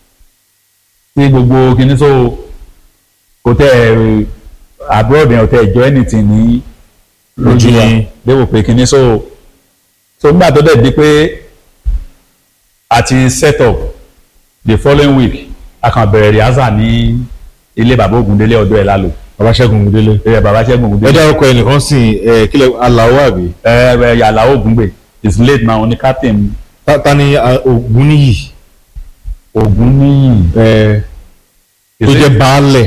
[SPEAKER 1] tí gbogbo kinní so kò tẹ ẹ abroad yẹn ò tẹ ẹjọ́ anything ní lójú wa
[SPEAKER 2] yín.
[SPEAKER 1] léwò pé kinní so so nígbà tó dẹ̀ di pé a ti set up the following week a kàn bẹ̀rẹ̀ rehearsal ní ilé bàbá Ògúndélé ọ̀dọ̀ ẹ̀ lálò
[SPEAKER 2] bàbá ṣẹ́gun ògúndélé.
[SPEAKER 1] ẹ̀ bàbá Ṣẹ́gun
[SPEAKER 2] ẹ
[SPEAKER 1] Ògúndélé
[SPEAKER 2] dárúkọ ẹnìkan sí ẹ kílẹ̀ aláwọ̀ àbí.
[SPEAKER 1] ẹ̀ ẹ̀ yàrá Ògúngbè is late now ní captain
[SPEAKER 2] Ta- ta ni a- Ògúnníyì
[SPEAKER 1] Ògúnníyì
[SPEAKER 2] ẹ tó jẹ́ baálẹ̀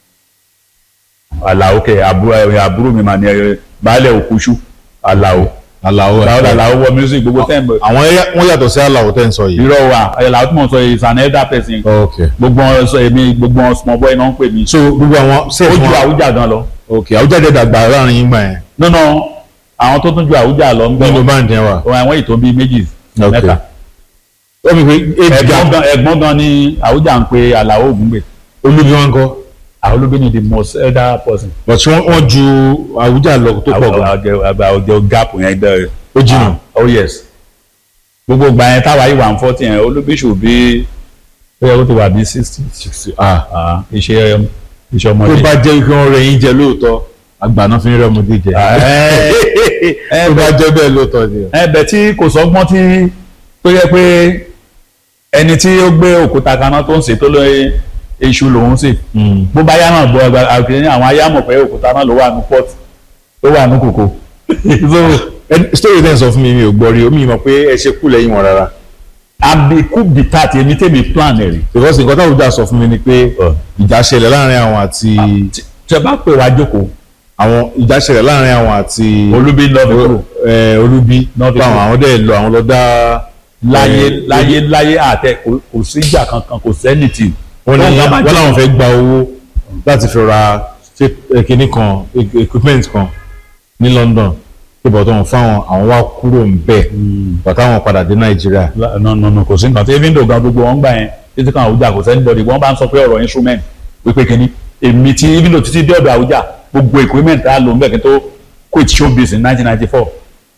[SPEAKER 1] Àlàó kẹ àbúrò ẹ̀ àbúrò mi mà ní ẹ̀ baálẹ̀ Òkúṣú Àlàó
[SPEAKER 2] aláwọ̀
[SPEAKER 1] Àlàó
[SPEAKER 2] àbí.
[SPEAKER 1] Àlàó wọ music gbogbo tẹ́ǹbù
[SPEAKER 2] àwọn ẹyà- wọ́n yàtọ̀ sí aláwọ̀ tẹ́ ń sọ yìí.
[SPEAKER 1] irọ́ wa Àlàó tí mo sọ is an elder person
[SPEAKER 2] ok
[SPEAKER 1] gbogbo wọn sọ èmi gbogbo wọn small boy náà ń pè mí
[SPEAKER 2] so gbogbo àwọn
[SPEAKER 1] ó
[SPEAKER 2] sẹ́ẹ̀fù
[SPEAKER 1] ju
[SPEAKER 2] wọn
[SPEAKER 1] àwùjá gan lọ
[SPEAKER 2] ok àwùjáde dàgbà láàrin yín gbà yẹn
[SPEAKER 1] nínú àwọn tó tún ju àwùjá lọ ń bẹ
[SPEAKER 2] nínú báńdì yẹn wà.
[SPEAKER 1] wọn àwọn ètò bíi méjì
[SPEAKER 2] Ok.
[SPEAKER 1] mẹ́ta
[SPEAKER 2] ó mi pé age
[SPEAKER 1] ẹ̀gbọ́n
[SPEAKER 2] gap
[SPEAKER 1] gan ẹ̀gbọ́n gan ni àwùjá ń pe Àlàó Ògúngbè
[SPEAKER 2] olúbi wọn kọ́
[SPEAKER 1] àwọn olóbi ni the most elder person
[SPEAKER 2] but wọ́n wọ́n ju àwùjá lọ tó pọ̀ gan
[SPEAKER 1] àwùjọ àwùjọ gap yẹn dẹ
[SPEAKER 2] ó jìnnà.
[SPEAKER 1] oh yes gbogbo ìgbà yẹn táwa yìí wà ń fọ́tì yẹn olóbi ṣù bí ó yẹ kó ti wà bí sixty sixty
[SPEAKER 2] ah
[SPEAKER 1] ah iṣẹ́ iṣẹ́
[SPEAKER 2] tó
[SPEAKER 1] ọmọdé.
[SPEAKER 2] bá jẹ́ kí wọ́n rẹ̀ yín jẹ lóòótọ́ àgbà náà fi ń rẹ́ ọmọdé jẹ.
[SPEAKER 1] Ah, ẹ-
[SPEAKER 2] tó bá jẹ́ bẹ́ẹ̀ lóòótọ́ ni.
[SPEAKER 1] ẹ̀bẹ̀ tí kò sọ́gbọ́n tí tó yẹ pé ẹni tí ó gbé òkúta kaná tó ń ṣe tó lóye iṣu lòún sè bó bá yá náà bọ ẹgbẹ àgbẹ̀ àwọn ayá mọ̀ pé òkúta náà ló wà ní port ló wà ní kòkó. so
[SPEAKER 2] Ẹni- story ten sọ fún mi mi ò gbọ́ rí omi mọ̀ pé ẹ ṣe kú lẹ́yìn wọn rárá
[SPEAKER 1] àbí coup d'etat èmi tèmi plan ẹ̀ rí.
[SPEAKER 2] because nǹkan táwọn ọjà sọ fún mi ni pé ìjà ṣẹlẹ̀ láàrin àwọn àti
[SPEAKER 1] tí ẹ bá pè wá jókòó
[SPEAKER 2] àwọn ìjà ṣẹlẹ̀ láàrin àwọn àti
[SPEAKER 1] olúbi lọ́ọ̀bì kúrò
[SPEAKER 2] ẹ, olúbi
[SPEAKER 1] Náà fi
[SPEAKER 2] báwọn
[SPEAKER 1] kúrò.
[SPEAKER 2] àwọn dẹ̀ lọ àwọn lọ dá
[SPEAKER 1] láyé
[SPEAKER 2] ẹ,
[SPEAKER 1] láyé láyé àtẹ kò- kò síjà kankan kò sẹ́nìtì.
[SPEAKER 2] wọ́n ní wọ́n làwọn fẹ́ gba owó láti fi ra ṣe- ẹ, kinní kan e- equipment kan ní London pé bọ̀dọ̀ wọn fáwọn àwọn wá kúrò ń bẹ̀ bàtà wọn padà dé Nàìjíríà
[SPEAKER 1] no no no kò sí nǹkan tí even though gan gbogbo wọn gbà yẹn títí kan àwùjá kò sẹ́ni bọ́dì wọ́n bá ń sọ pé ọ̀rọ̀ instrument wípé kínní èmi tí even though títí dé ọ̀dọ̀ àwùjá gbogbo equipment tá a lò ń bẹ̀ kí n tó quit showbiz in nineteen ninety four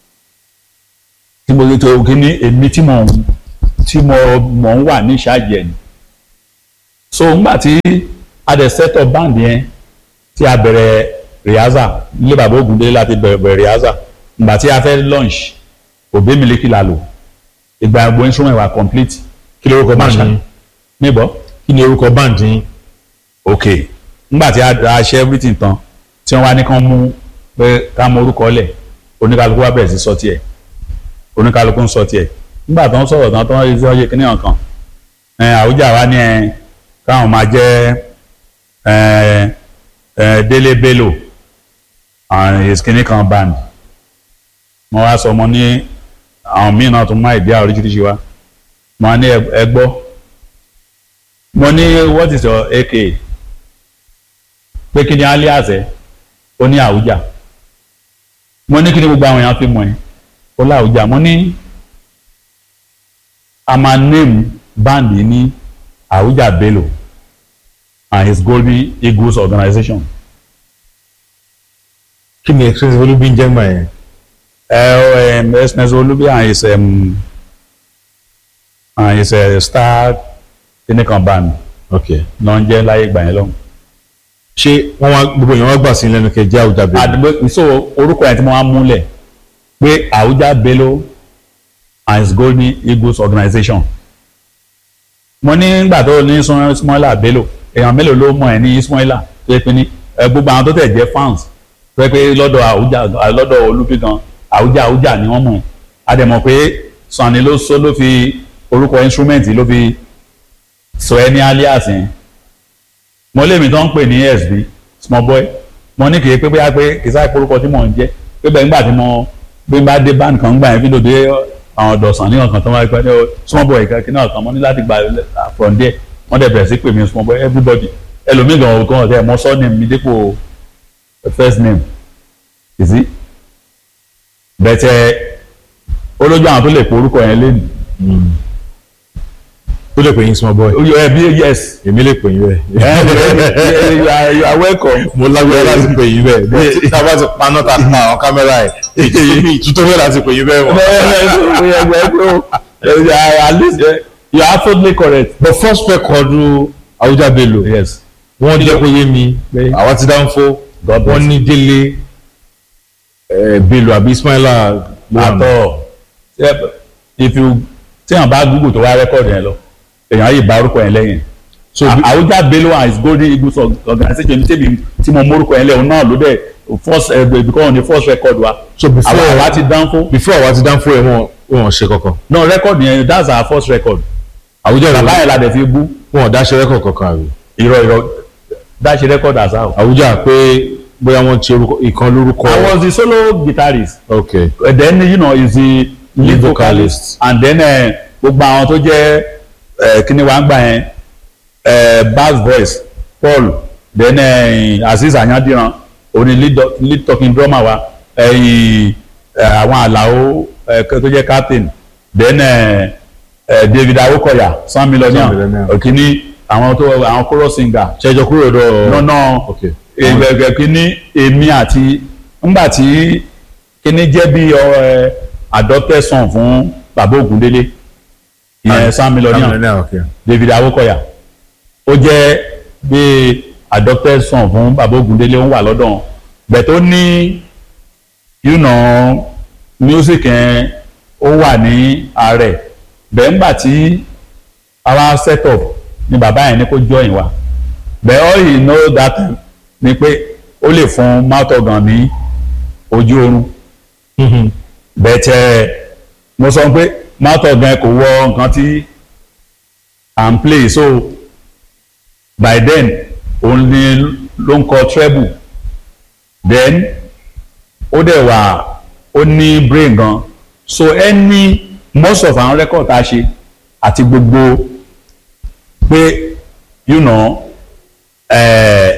[SPEAKER 1] tí mo tó kí ni èmi tí mo tí mo mọ̀ ń wà ní ìṣáàjì ẹ̀ ni so ngbà tí a dẹ̀ set up band yẹn tí a bẹ̀rẹ̀ rehearsal nílé bàbá Ògúndélé láti bẹ̀rẹ̀ bẹ̀rẹ̀ rehearsal ngbà tí a fẹ́ launch òbí mi lékì la lò ìgbà gbogbo instrument wa complete
[SPEAKER 2] kí ni orúkọ band yín
[SPEAKER 1] níbọ̀
[SPEAKER 2] kí ni orúkọ band yín
[SPEAKER 1] ok ngbà tí a a ṣe everything tán tí wọ́n wá ní kán mú pé ká mọ orúkọ lẹ̀ oníkálukú wá bẹ̀rẹ̀ sí sọ tiẹ̀ oníkálukú ń sọ tiẹ̀ nígbà tó ń sọ̀rọ̀ tán tó ń ṣe ọyẹ kíní ọ̀kan ẹ àwùjá wa ní ẹ káwọn máa jẹ́ ẹ ẹ Délé Bello and his kíní kan band mo wá sọ mo ní àwọn míì náà tún máa ìdí àwọn oríṣiríṣi wa mo ní ẹ gbọ́ mo ní what is your AK pé kí ni alias ẹ ó ní àwùjá mo ní kí ni gbogbo àwọn èèyàn fi mọ̀ ẹ́ ó láwùjá mo ní a máa name band yìí ní àwùjá Bello and his Golden Eagles organization.
[SPEAKER 2] kí ni expensive olúbi ń jẹ́ gbà yẹn.
[SPEAKER 1] ẹ ẹ expensive olúbi and his um, and his uh, star kinikan band
[SPEAKER 2] ok
[SPEAKER 1] náà ń jẹ́ láyé ìgbà yẹn lọ́hùn.
[SPEAKER 2] ṣé wọ́n wá gbogbo èèyàn wá gbà sí lẹ́nu kẹ́ jẹ́ àwùjá Bello.
[SPEAKER 1] àdúgbò so orúkọ yẹn tí mo wá múlẹ̀ pé àwùjá Bello and his Golden Eagles organization. mo ní nígbà tó ní Ismaila Bello èèyàn mélòó ló mọ̀ ẹ́ ní Ismaila tó yẹ pé ní ẹ, gbogbo àwọn tó tẹ̀ jẹ́ fans tó yẹ pé lọ́dọ̀ àwùjá lọ́dọ̀ olúbi gan àwùjá àwùjá ni wọ́n mọ̀ ẹ́ a dẹ̀ mọ̀ pé Sunny ló sọ ló fi orúkọ instrument ló fi sọ ẹ́ ní alias yẹn mo lèmi tó ń pè ní SB small boy mo ní kìí pé bóyá pé kìí sáré orúkọ tí mò ń jẹ́ pé bẹ́ẹ̀ nígbà tí mo bí n bá dé band kan gbà yẹn fídíò dé àwọn ọ̀dọ̀sán ní ọ̀kan tó wáyé pé ní small boy kí náà kan mo ní láti gba from there wọ́n dẹ̀ bẹ̀rẹ̀ sí pè mí small boy everybody ẹlòmíì gan ọ̀gán ọ̀tẹ̀ mo sọ name mi dípò first name you see bẹ̀tẹ̀ olójú àwọn tó lè pe orúkọ yẹn lẹ́nu
[SPEAKER 2] ó lè pè yín small boy.
[SPEAKER 1] ẹ bí yes
[SPEAKER 2] èmi lè pè yín bẹ́ẹ̀.
[SPEAKER 1] you are you are welcome.
[SPEAKER 2] mo lágbára láti pè yín bẹ́ẹ̀ bí tá a bá ti paná ta pa àwọn kámẹ́rà ẹ̀ èyí tuntun fẹ́ láti pè yín bẹ́ẹ̀ wọ̀.
[SPEAKER 1] at least you are absolutely correct.
[SPEAKER 2] the first record àwùjá Bello
[SPEAKER 1] yes
[SPEAKER 2] wọ́n jẹ́ kó yé mi
[SPEAKER 1] Bẹ́ẹ̀.
[SPEAKER 2] àwa ti dáńfó
[SPEAKER 1] God bless
[SPEAKER 2] wọ́n ní Délé eh, Bello àbí Ismaila
[SPEAKER 1] àtọ if you téèyàn bá google tó wá rẹ́kọ̀dì yẹn lọ èèyàn yìí bá orúkọ yẹn lẹ́yìn
[SPEAKER 2] so bí-
[SPEAKER 1] àwùjá Bello and his Golden Eagles organization ní tèmi tí mo mórúkọ yẹn lẹ́yìn náà ló dẹ̀ first ẹ̀ because ní first record wa
[SPEAKER 2] so before
[SPEAKER 1] àwọn àwa ti dánfó
[SPEAKER 2] before àwa ti dáńfó ẹ̀ wọ́n wọ́n ṣe kankan
[SPEAKER 1] no record yẹn that's our first record
[SPEAKER 2] àwùjá
[SPEAKER 1] bàbá
[SPEAKER 2] Bello
[SPEAKER 1] yẹn la dẹ̀ fi bú
[SPEAKER 2] wọn ò dáṣe rẹ́kọ̀ kankan àbí
[SPEAKER 1] irọ́ irọ́ dáṣe record as how.
[SPEAKER 2] àwùjá pé bóyá wọ́n ti orúkọ ìkan lórúkọ
[SPEAKER 1] I was the solo guitarist
[SPEAKER 2] ok
[SPEAKER 1] Uh, then you know is the lead
[SPEAKER 2] Lead
[SPEAKER 1] vocalist and then uh, gbogbo àwọn tó jẹ́ uh, kíni wàá gbà yẹn uh, bass voice Paul then uh, Azeez Anyandiran òní lead, do- lead talking drummer wa ẹ̀yìn uh, àwọn àlàó uh, tó jẹ́ captain then uh, uh, David Awokoya Sam
[SPEAKER 2] Sam
[SPEAKER 1] Millionaire
[SPEAKER 2] Millionaire.
[SPEAKER 1] òkìní àwọn tó àwọn chorus singer
[SPEAKER 2] ṣẹjọ kúrò dọ
[SPEAKER 1] nọ́nà
[SPEAKER 2] ok
[SPEAKER 1] ìgbẹ̀gbẹ̀ kínní èmi àti ńgbà tí kínní jẹ́ bí ọ, ẹ, adopted son fún bàbá Ògúndélé ìyẹn Sam Millionaire
[SPEAKER 2] ok
[SPEAKER 1] David Awokoya ó jẹ́ bí adopted son fún bàbá Ògúndélé ó ń wà lọ́dọ̀ wọn bẹ̀ tó ní you know music yẹn ó wà ní ààrẹ bẹ̀ ńgbà tí àwa set up ni bàbá yẹn ní kó join wa but all he know that time ni pé ó lè fún mouth organ ní ojú oorun but uh, mo sọ pé mouth organ kò wọ nǹkan tí à ń play so by then òun ni ló ń kọ treble then ó dẹ̀ wà ó ní brain gan so any most of àwọn record tá a ṣe àti gbogbo pé you know eh,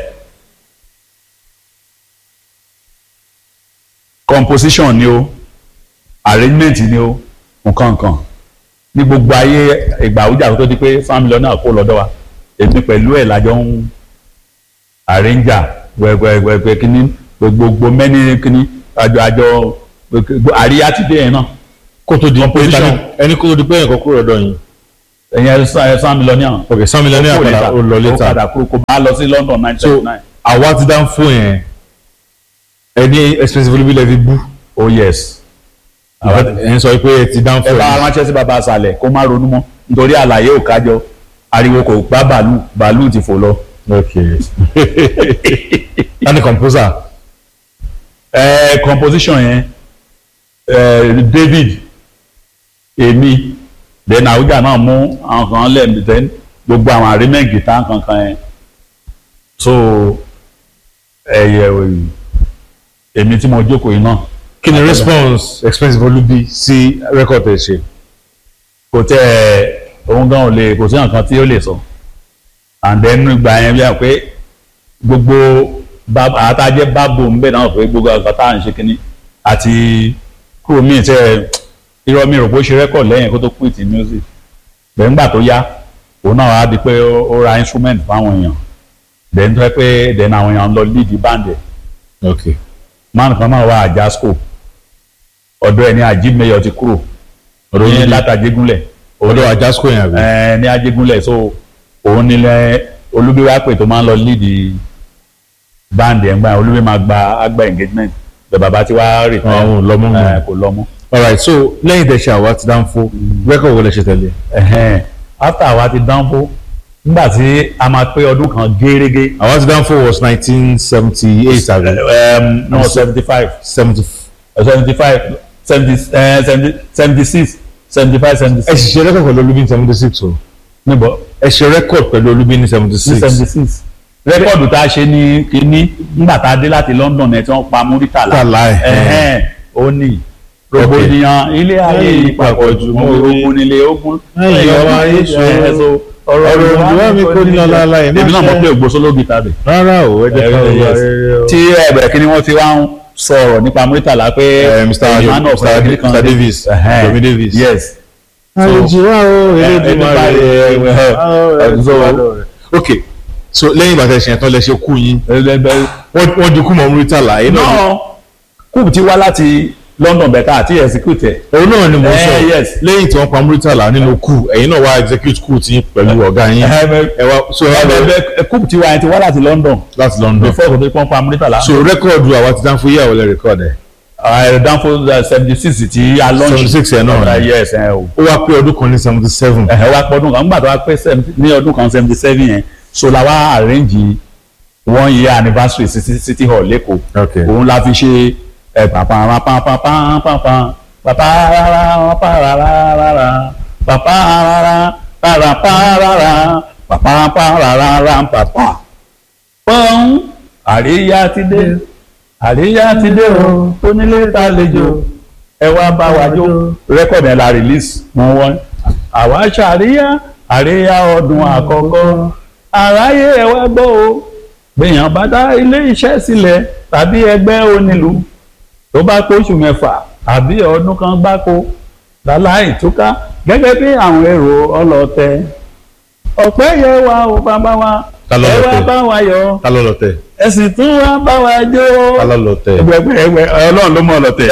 [SPEAKER 1] composition ni o arrangement ni o nǹkan nǹkan ní gbogbo ayé ìgbà àwùjá tó di pé family náà kó lọ́dọ̀ wa èmi pẹ̀lú ẹ̀ lájọ ń arranger gbẹgbẹgbẹ kínní gbogbo mẹ́ni kínní àjọ àjọ gbogbo àríyá ti dé yẹn náà
[SPEAKER 2] kó tó di pé
[SPEAKER 1] Composition.
[SPEAKER 2] tani- ẹni kó tó di pé ẹnìkan kúrò lọ́dọ̀ yín
[SPEAKER 1] ẹ̀yẹn san mílíọ̀nù
[SPEAKER 2] ok san million naira padà ó lọ
[SPEAKER 1] ó
[SPEAKER 2] later
[SPEAKER 1] padà kúrò kó bá lọ sí London nine
[SPEAKER 2] so
[SPEAKER 1] twenty nine.
[SPEAKER 2] àwa ti dá ń fún yẹn ẹni expensive olúbi lẹ́fi bú
[SPEAKER 1] oh yes.
[SPEAKER 2] ẹ̀ ń sọ pé ẹ ti dá ń
[SPEAKER 1] ẹ
[SPEAKER 2] fún
[SPEAKER 1] bá
[SPEAKER 2] yẹn
[SPEAKER 1] ránṣẹ́ sí baba àṣàlẹ̀ kó má ronú mọ́ nítorí àlàyé ò kájọ ariwo kò gbá bàálù bàálù ti fò lọ.
[SPEAKER 2] ok tani composer
[SPEAKER 1] ẹ composition yẹn ẹ David èmi then àwùjá náà mú àwọn kan lẹ́ẹ̀mí then gbogbo àwọn arrangement guitar kankan yẹn so ẹyẹ èmi tí mo jókòó yìí náà
[SPEAKER 2] kí ni response expensive olúbi sí record ẹ ṣe
[SPEAKER 1] kò tẹ ẹ òun gan ò lè kò sí nǹkan tí ó lè sọ and then ìgbà yẹn bí i pé gbogbo bá- àtàjẹ bábò ń bẹ náà pé gbogbo nǹkan tá à ń ṣe kínní àti kúrò míì tẹ irọ́ mi rò pé ó ṣe rẹ́kọ̀d lẹ́yìn kó tó quit music bẹ́ẹ̀ ńgbà tó yá òun náà wá di pé ó ó ra instrument fáwọn èèyàn then tó yẹ pé then àwọn èèyàn lọ lead band ẹ̀
[SPEAKER 2] ok
[SPEAKER 1] man kan náà wà àjàsco ọ̀dọ̀ ẹ̀ ní àjímẹyọ ti kúrò
[SPEAKER 2] ọ̀dọ̀
[SPEAKER 1] ní
[SPEAKER 2] olúbi
[SPEAKER 1] látàjégúnlẹ̀
[SPEAKER 2] ọ̀dọ̀ àjàsco yẹn àbí
[SPEAKER 1] ẹ ní ajégúnlẹ̀ so òun nílẹ̀ olúbíwá pè tó máa ń lọ lead band ẹ̀ ń gbà olúbí máa gba àgbà engagement bẹ̀ bàbá tí wàá rè
[SPEAKER 2] Àwọn ò lọ mọ́ nù.
[SPEAKER 1] kò lọ mọ́
[SPEAKER 2] alright so lẹ́yìn tẹ̀ ṣe àwa ti dá ń fún record wo lẹ ṣe tẹ̀lé
[SPEAKER 1] Ẹ̀hẹ́n. after àwa ti dánfó nígbà tí a máa pé ọdún kan gérégé
[SPEAKER 2] àwa ti dá ń fún was nineteen seventy eight àbí
[SPEAKER 1] um, no seventy five
[SPEAKER 2] seventy
[SPEAKER 1] seventy five seventy seventy six seventy five seventy
[SPEAKER 2] ẹ
[SPEAKER 1] six
[SPEAKER 2] sì ṣe record pẹ̀lú olúbi ní seventy six o
[SPEAKER 1] níbo
[SPEAKER 2] ẹ ṣe record pẹ̀lú olúbi ní seventy
[SPEAKER 1] ní
[SPEAKER 2] six
[SPEAKER 1] seventy six rẹ́kọ̀dù tá a ṣe ní kínní nígbà tá a dé láti London ẹ̀ tí wọ́n pa Múrítàlá
[SPEAKER 2] Tàlá ẹ̀.
[SPEAKER 1] ẹ̀hẹ́n ó ní rògbòdìyàn ilé ayé ìpapọ̀ jù mọ́ ogun nílé ogun
[SPEAKER 2] Ẹ̀yìn ọ̀rọ̀ ayé ṣòro.
[SPEAKER 1] ọ̀rọ̀
[SPEAKER 2] Ọ̀rọ̀ olùwà mi kò ní ọlá aláì má
[SPEAKER 1] èmi náà
[SPEAKER 2] ṣe.
[SPEAKER 1] mọ̀ pé ògbósóló gìtá rẹ̀
[SPEAKER 2] rárá o ẹ jẹ́ ká
[SPEAKER 1] Yes.
[SPEAKER 2] wá rere o.
[SPEAKER 1] tí ẹ̀bẹ̀rẹ̀ kí ni wọ́n ti wá ń sọ̀rọ̀ nípa Múrítàlá pé
[SPEAKER 2] Eh, Mr.
[SPEAKER 1] a man of
[SPEAKER 2] Mr.
[SPEAKER 1] every country.
[SPEAKER 2] Mr. Davis,
[SPEAKER 1] Ẹ̀hẹ́n.
[SPEAKER 2] Yomi Davis.
[SPEAKER 1] yes
[SPEAKER 2] àlejò o
[SPEAKER 1] ẹ-
[SPEAKER 2] Elédùmarè
[SPEAKER 1] ẹ- ẹ- ẹ-
[SPEAKER 2] ẹ-
[SPEAKER 1] so-
[SPEAKER 2] ok so lẹ́yìn ìgbà tẹ̀ ṣe yẹn tán lẹ ṣe kú yín
[SPEAKER 1] ẹgbẹ́
[SPEAKER 2] wọ́n wọ́n di kú mọ́ Muritala yìí náà
[SPEAKER 1] náà kúùbù ti wá láti London bẹ̀ka àti execute ẹ̀
[SPEAKER 2] òun náà ni mo
[SPEAKER 1] Eh,
[SPEAKER 2] sọ
[SPEAKER 1] yes.
[SPEAKER 2] lẹ́yìn tí wọ́n pa Muritala nínú kú ẹ̀yin náà wá execute kú tí pẹ̀lú ọ̀gá yín ẹ wá so ẹ wá lọ
[SPEAKER 1] ẹgbẹ́ kúùbù ti wá yẹn ti wá láti London
[SPEAKER 2] láti London
[SPEAKER 1] before kò tó pọ́n pa Múrítàlá
[SPEAKER 2] so rẹ́kọ̀dù àwa ti dán fún yíyàwó lẹ́ rẹ́kọ̀dù ẹ̀
[SPEAKER 1] dánfó seventy six ti a launch
[SPEAKER 2] 76 yẹn náà ni.
[SPEAKER 1] yes ẹ o
[SPEAKER 2] ó wá pé ọdún kan ní seventy seven
[SPEAKER 1] ẹ wá pọ́ ọdún kan nígbà tó wá pé 70 ní ọdún kan seventy seven yẹn so la wá arrange one year anniversary sí sí City Hall lẹ́kọ̀ọ́
[SPEAKER 2] ok
[SPEAKER 1] òun la fi ṣe ẹ pàpà pàpà pàpà pàpà pàpà rárá pàpà rárá rárá pàpà rárá rárá rárá pàpà rárá pàpà pọ́n àríyá ti dé àríyá ti dé o onílé tàlejò ẹ wá bá wa jó rẹ́kọ̀dì ẹ̀ la release wọ́n wọ́n àwa ṣàríyá àríyá ọdún àkọ́kọ́ àráyé ẹ wá gbọ́ o gbìyàn bá dá ilé iṣẹ́ sílẹ̀ tàbí ẹgbẹ́ onílù tó bá pósù mẹ́fà àbí ọdún kan gbáko láláì túká gẹ́gẹ́ bí àwọn èrò ọlọ́tẹ̀ ọ̀pẹ́ yẹ wa o bàbá wa
[SPEAKER 2] Ta ló
[SPEAKER 1] ẹ wá
[SPEAKER 2] lọ́tẹ̀?
[SPEAKER 1] bá wa yọ̀
[SPEAKER 2] ta ló lọ tẹ
[SPEAKER 1] ẹ sì tún wá bá wa jó
[SPEAKER 2] ta ló lọ tẹ
[SPEAKER 1] ẹgbẹ́ ẹgbẹ́ ọlọ́run ló mọ̀ ọlọ́tẹ̀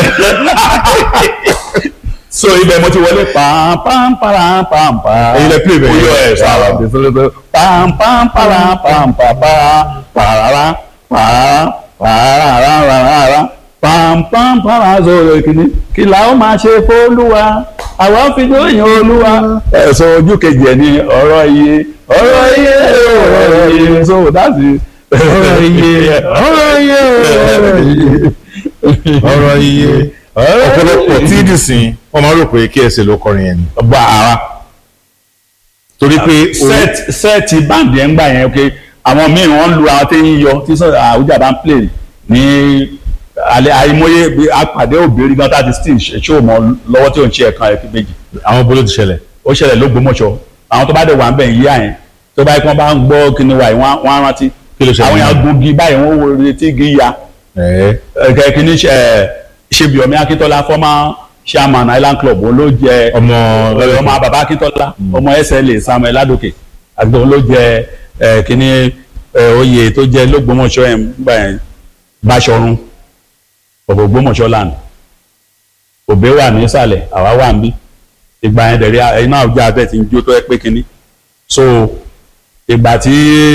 [SPEAKER 1] so ibẹ̀ mo ti wọlé pàmpàmpàràmpàmpà
[SPEAKER 2] Ẹ̀yin lẹ play bẹ́ẹ̀ yẹn.
[SPEAKER 1] oyè ẹ̀ sára pàmpàmpàràmpàmpà pàràrà pàràrà pàràrà pàmpàmpàrà zòrò kìíní kí la ó máa ṣe fÓlúwa àwa fi dóyìn Olúwa ẹ̀sọ́ ojú kejì ẹ̀ ní ọ̀rọ̀ iye ọ̀rọ̀ iye ọ̀rọ̀ iye so that's it.
[SPEAKER 2] ọ̀rọ̀ iye ọ̀rọ̀ iye ọ̀rọ̀ iye ọ̀rọ̀ iye ọ̀pọ̀lọpọ̀ tí dìsín wọ́n máa rò pé kí ẹsẹ̀ ló kọrin yẹn ni
[SPEAKER 1] gbà ara
[SPEAKER 2] torí pé
[SPEAKER 1] set set band yẹn gbà yẹn ok àwọn míì wọ́n lu àwọn tí ń yọ tí sọ àwùjá bá ń play ní alẹ́ àìmọye bí apàdé òbírí gan tàbí still ṣó mọ lọ́wọ́ tí ò ń ṣe ẹ̀kan ẹ̀kí méjì
[SPEAKER 2] àwọn bolo ti ṣẹlẹ̀
[SPEAKER 1] ó ṣẹlẹ̀ lógbómọ̀ṣọ́ àwọn tó bá dẹ̀ wà ń bẹ̀ ń yíyá yẹn tó bá yẹ kí wọ́n bá ń gbọ́ kíni wa yìí wọ́n á- wọ́n á rántí
[SPEAKER 2] Kí ló ṣẹlẹ̀
[SPEAKER 1] àwọn yẹn
[SPEAKER 2] náà?
[SPEAKER 1] gungi báyìí wọ́n wo retí igi ya
[SPEAKER 2] ẹ̀ẹ́
[SPEAKER 1] ẹ̀kẹ́ kíní ṣe ṣebíọ̀mí akíntọ́lá former chairman island club òun ló jẹ
[SPEAKER 2] ọmọ
[SPEAKER 1] ọmọ bàbá akíntọ́lá ọmọ SLA samuel ládòkè àti òun ló jẹ ẹ kíní ẹ, oyè tó jẹ́ lÓgbómọ̀ṣọ́ yẹn gbà yẹn Báṣọ̀run ọ̀bọ̀ Ògbómọ̀ṣọ́ land òbí wà nísàlẹ̀ àwa wà níbí ìgbà yẹn dẹ̀rí ẹ̀yin náà jẹ́ abẹ́ ti ń jó tó ẹ pé kínní so ìgbà tí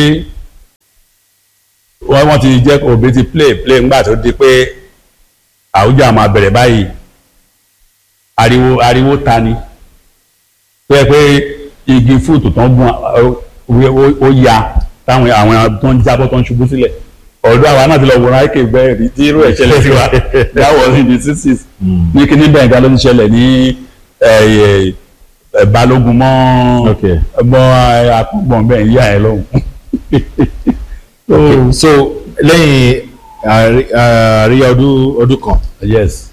[SPEAKER 1] wọ́n wọ́n ti jẹ́ òbí ti play play ńgbà tó di pé àwùjọ máa bẹ̀rẹ̀ báyìí ariwo ariwo ta ni tó yẹ pé igi fúùtù tó ń gun ó ya táwọn àwọn tó ń jábọ́ tó ń ṣubú sílẹ̀ ọ̀dọ́ àwa náà ti lọ wòran àìkè bẹ́ẹ̀ rí tí irú ẹ̀ ṣẹlẹ̀ sí wa that was in the sixties ní kíní bẹ́ẹ̀ ga ló ti ṣẹlẹ̀ ní ẹ̀, ẹ̀, balógun mọ́
[SPEAKER 2] Okay.
[SPEAKER 1] mọ́ akọ́gbọ̀n bẹ́ẹ̀ yíyá ẹ̀ lọ́hùn.
[SPEAKER 2] Okay. so lẹ́yìn àrí- àríyá ọdún ọdún kan
[SPEAKER 1] yes